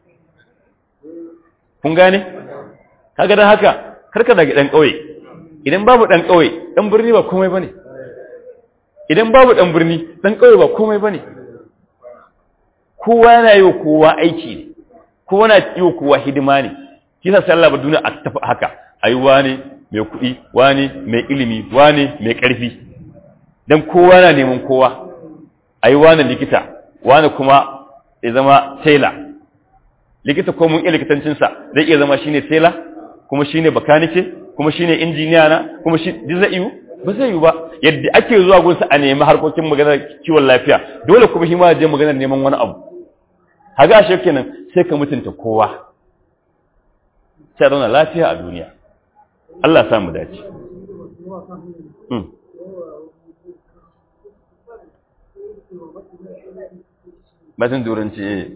kun gane kaga dan haka karka daga ɗan ƙauye idan babu ɗan ƙauye ɗan birni ba komai bane idan babu ɗan birni ɗan ƙauye ba komai bane kowa na yi kowa aiki ne kowa na yi kowa hidima ne kisa sallah ba duniya a tafi haka ai wane mai kuɗi wane mai ilimi wane mai ƙarfi dan kowa na neman kowa ai wani likita wani kuma ya zama tela likita ko mun iya likitancinsa zai iya zama shine tela kuma shine bakanike kuma shine injiniya na kuma shi duk zai yi ba zai yi ba yadda ake zuwa gunsa a nemi harkokin maganar kiwon lafiya dole kuma shi ma je maganar neman wani abu haga shi kenan sai ka mutunta kowa sai zauna lafiya a duniya Allah ya samu dace Batun turanci eh.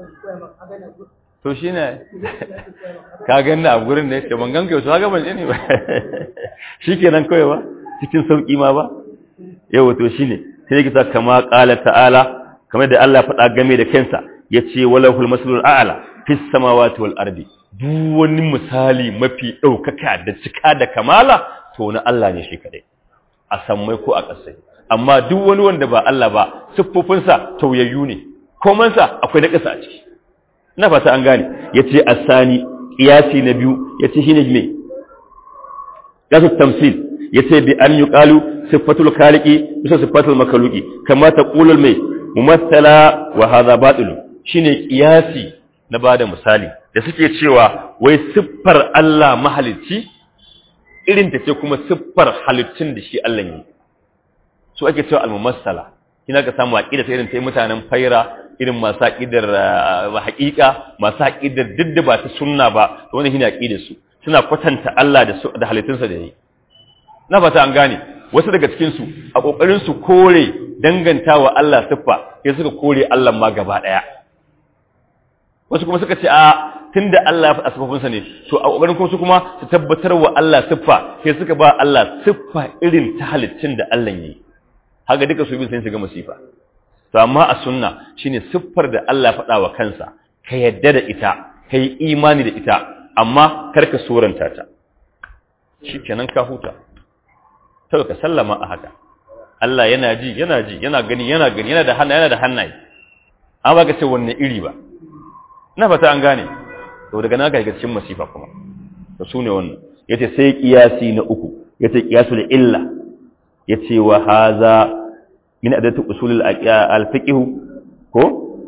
To shi ne, ka gani a gurin da ya ce, ban ganka yau, haka ban ne ba. Shi ke nan kawai ba, cikin sauƙi ma ba? Yau to shi ne, sai kisa kama ƙala ta'ala, kamar da Allah faɗa game da kansa, ya ce wala hul masulul a'ala, fis samawati wal ardi. Duk wani misali mafi ɗaukaka da cika da kamala, to na Allah ne shi kadai. A sammai ko a ƙasai. Amma duk wani wanda ba Allah ba, siffofinsa tauyayyu ne. komansa akwai na ƙasa a ciki na fata an gane ya ce a sani ƙiyasi na biyu ya ce shi ne mai ƙasar tamsil ya ce bi an yi ƙalu siffatul kaliki bisa siffatul makaluki kama ta ƙulul mai mumassala wa haza baɗilu shi ne ƙiyasi na ba da misali da suke cewa wai siffar Allah mahalicci irin ta ce kuma siffar halittun da shi Allah yi su ake cewa al-mumassala kina ka samu aqida ta irin ta mutanen faira irin masu aqidar haqiqa masu aqidar didda ba ta sunna ba to wannan shine aqidar su suna kwatanta Allah da su da halittunsa da yayi na fata an gane wasu daga cikin su a kokarin su kore dangantawa Allah siffa sai suka kore Allah ma gaba daya wasu kuma suka ce a tunda Allah ya faɗa siffofinsa ne to a kokarin kuma su kuma su tabbatar wa Allah siffa sai suka ba Allah siffa irin ta halittun da Allah yayi haka duka su bin sun shiga masifa to amma a sunna shine siffar da Allah faɗa wa kansa ka yadda da ita ka yi imani da ita amma kar ka suranta ta shikenan ka huta to ka sallama a haka Allah yana ji yana ji yana gani yana gani yana da hannu yana da hannaye an ba ka ce wanne iri ba na fata an gane to daga nan ka ga cikin masifa kuma to sune wannan yace sai kiyasi na uku yace qiyasul illa yace wa haza min adatu usul al-fiqh ko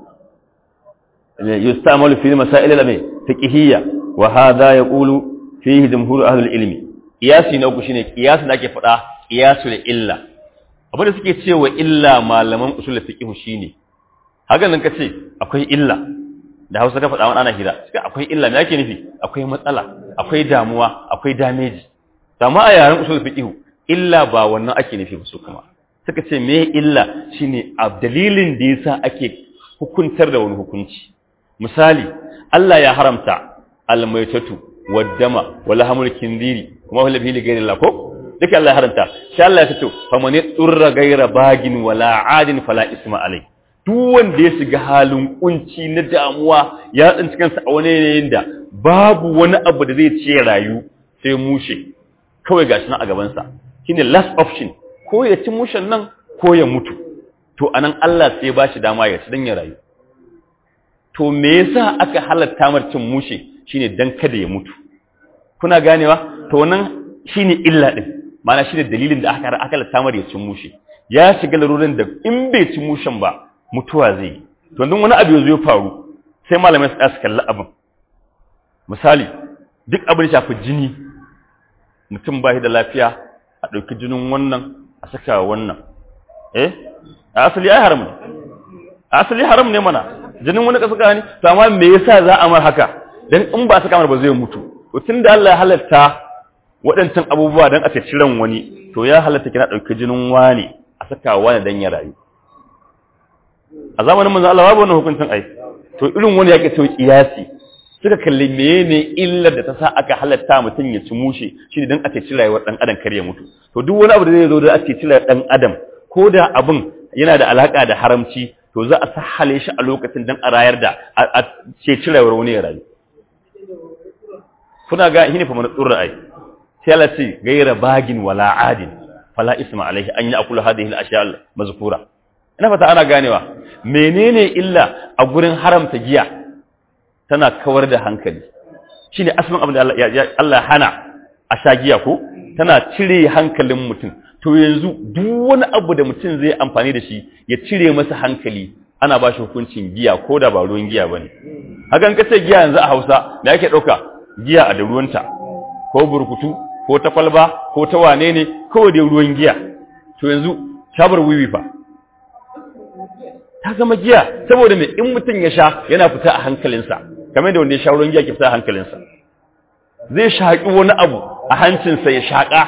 yustamalu fi masail al-fiqhiyya wa hadha yaqulu fihi jumhur ahli al-ilmi qiyasi na uku shine qiyas da ake fada qiyasul illa abin da suke cewa illa malaman usul al-fiqh shine hakan nan kace akwai illa da Hausa ka faɗa wani ana hira suka akwai illa me yake nufi akwai matsala akwai damuwa akwai damage amma a yaren usul fiqh illa ba wannan ake nufi ba su kuma suka ce me illa shine a dalilin da yasa ake hukuntar da wani hukunci misali Allah ya haramta almaitatu waddama wala hamul kindiri kuma wala bihi ghayri Allah ko duka Allah ya haramta sai Allah ya ce fa man turra ghayra bagin wala adin fala isma alai duk wanda ya shiga halin kunci na damuwa ya tsinci kansa a wani yanayin da babu wani abu da zai ce rayu sai mushe kawai gashi nan a gabansa shine last option ko ya ci mushen nan ko ya mutu to anan Allah sai ba shi dama ya ci dan ya rayu to me yasa aka halatta mar cin mushe shine dan kada ya mutu kuna ganewa to nan shine illa din ma'ana shine dalilin da aka aka halatta mar ya cin mushe ya shiga larurin da in bai ci mushen ba mutuwa zai yi to dan wani abu ya faru sai malamai su kalli abin misali duk abin da shafi jini mutum ba shi da lafiya a ɗauki jinin wannan a saka wannan eh a asali ai haram ne a asali haram ne mana jinin wani ka saka ne to amma me yasa za a mar haka dan in ba saka mar ba zai mutu to tunda Allah ya halatta waɗancan abubuwa dan a ce ran wani to ya halatta kina ɗauki jinin wani a saka wani dan ya rayu a zamanin manzo Allah babu wannan hukuncin ai to irin wani yake to kiyasi suka kalli menene illar da ta sa aka halatta mutum ya ci mushe shi dan ake ci rayuwar dan adam kar ya mutu to duk wani abu da zai zo da ake ci rayuwar dan adam ko da abin yana da alaka da haramci to za a sahale shi a lokacin dan a rayar da a ce ci rayuwar wani ya rayu kuna ga shine fa mana tsurra ai sai Allah ce gaira bagin wala adin fala isma alaihi an ya'kulu hadhihi al-ashya al-mazkura ina fata ana ganewa menene illa a gurin haramta giya tana kawar da hankali shi ne asirin abin da Allah hana a sha giya ko tana cire hankalin mutum to yanzu duk wani abu da mutum zai amfani da shi ya cire masa hankali ana ba shi hukuncin giya ko da ba ruwan giya ba ne hakan kace giya yanzu a hausa da ake ɗauka giya a da ruwanta ko burkutu ko ta kwalba ko ta wane ne kawai dai ruwan giya to yanzu tabar wiwi fa ta zama giya saboda mai in mutum ya sha yana fita a hankalinsa kamar da wanda ya sha ruwan giya ke fita a hankalinsa zai shaƙi wani abu a hancinsa ya shaƙa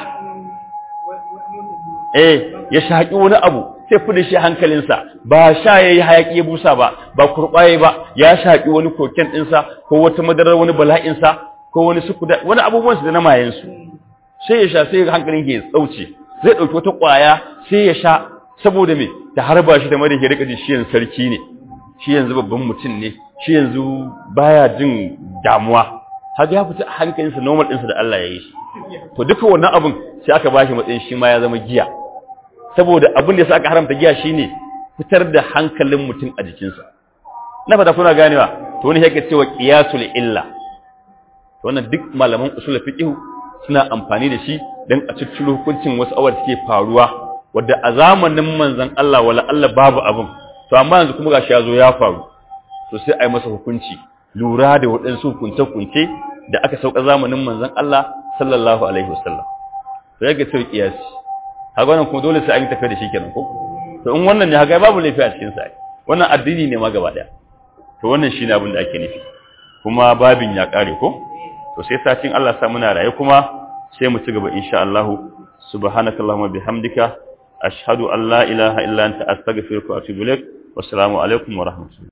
eh ya shaƙi wani abu sai fi da shi hankalinsa ba sha ya yi hayaƙi ya busa ba ba kurɓaye ba ya shaƙi wani koken ɗinsa ko wata madarar wani bala'insa ko wani sukuda wani abubuwansu da na mayensu sai ya sha sai hankalin ke tsauce zai ɗauki wata ƙwaya sai ya sha saboda me ta harba shi da mara ke rika ji shi yanzu sarki ne shi yanzu babban mutum ne shi yanzu baya jin damuwa haka ya fita hankalinsa normal ɗinsa da Allah ya yi shi to duka wannan abin sai aka bashi matsayin shi ma ya zama giya saboda abin da sa aka haramta giya shine fitar da hankalin mutum a jikinsa na fata kuna ganewa to wani yake cewa qiyasul illa to wannan duk malaman usul fiqh suna amfani da shi dan a cicciro hukuncin wasu awar suke faruwa wanda a zamanin manzon Allah wala Allah babu abin to amma yanzu kuma gashi ya zo ya faru to sai a yi masa hukunci lura da waɗansu hukunce-hukunce da aka sauka zamanin manzon Allah sallallahu alaihi wasallam to yake cewa qiyasi haka wannan kuma dole sai an yi tafiya da shi kenan ko to in wannan ne haka babu laifi a cikin sa wannan addini ne ma gaba daya to wannan shine abin da ake nufi kuma babin ya kare ko to sai satin Allah sa muna raye kuma sai mu ci gaba insha Allah subhanakallahumma bihamdika ashhadu an la ilaha illa anta astaghfiruka wa atubu ilaik wassalamu alaikum wa rahmatullahi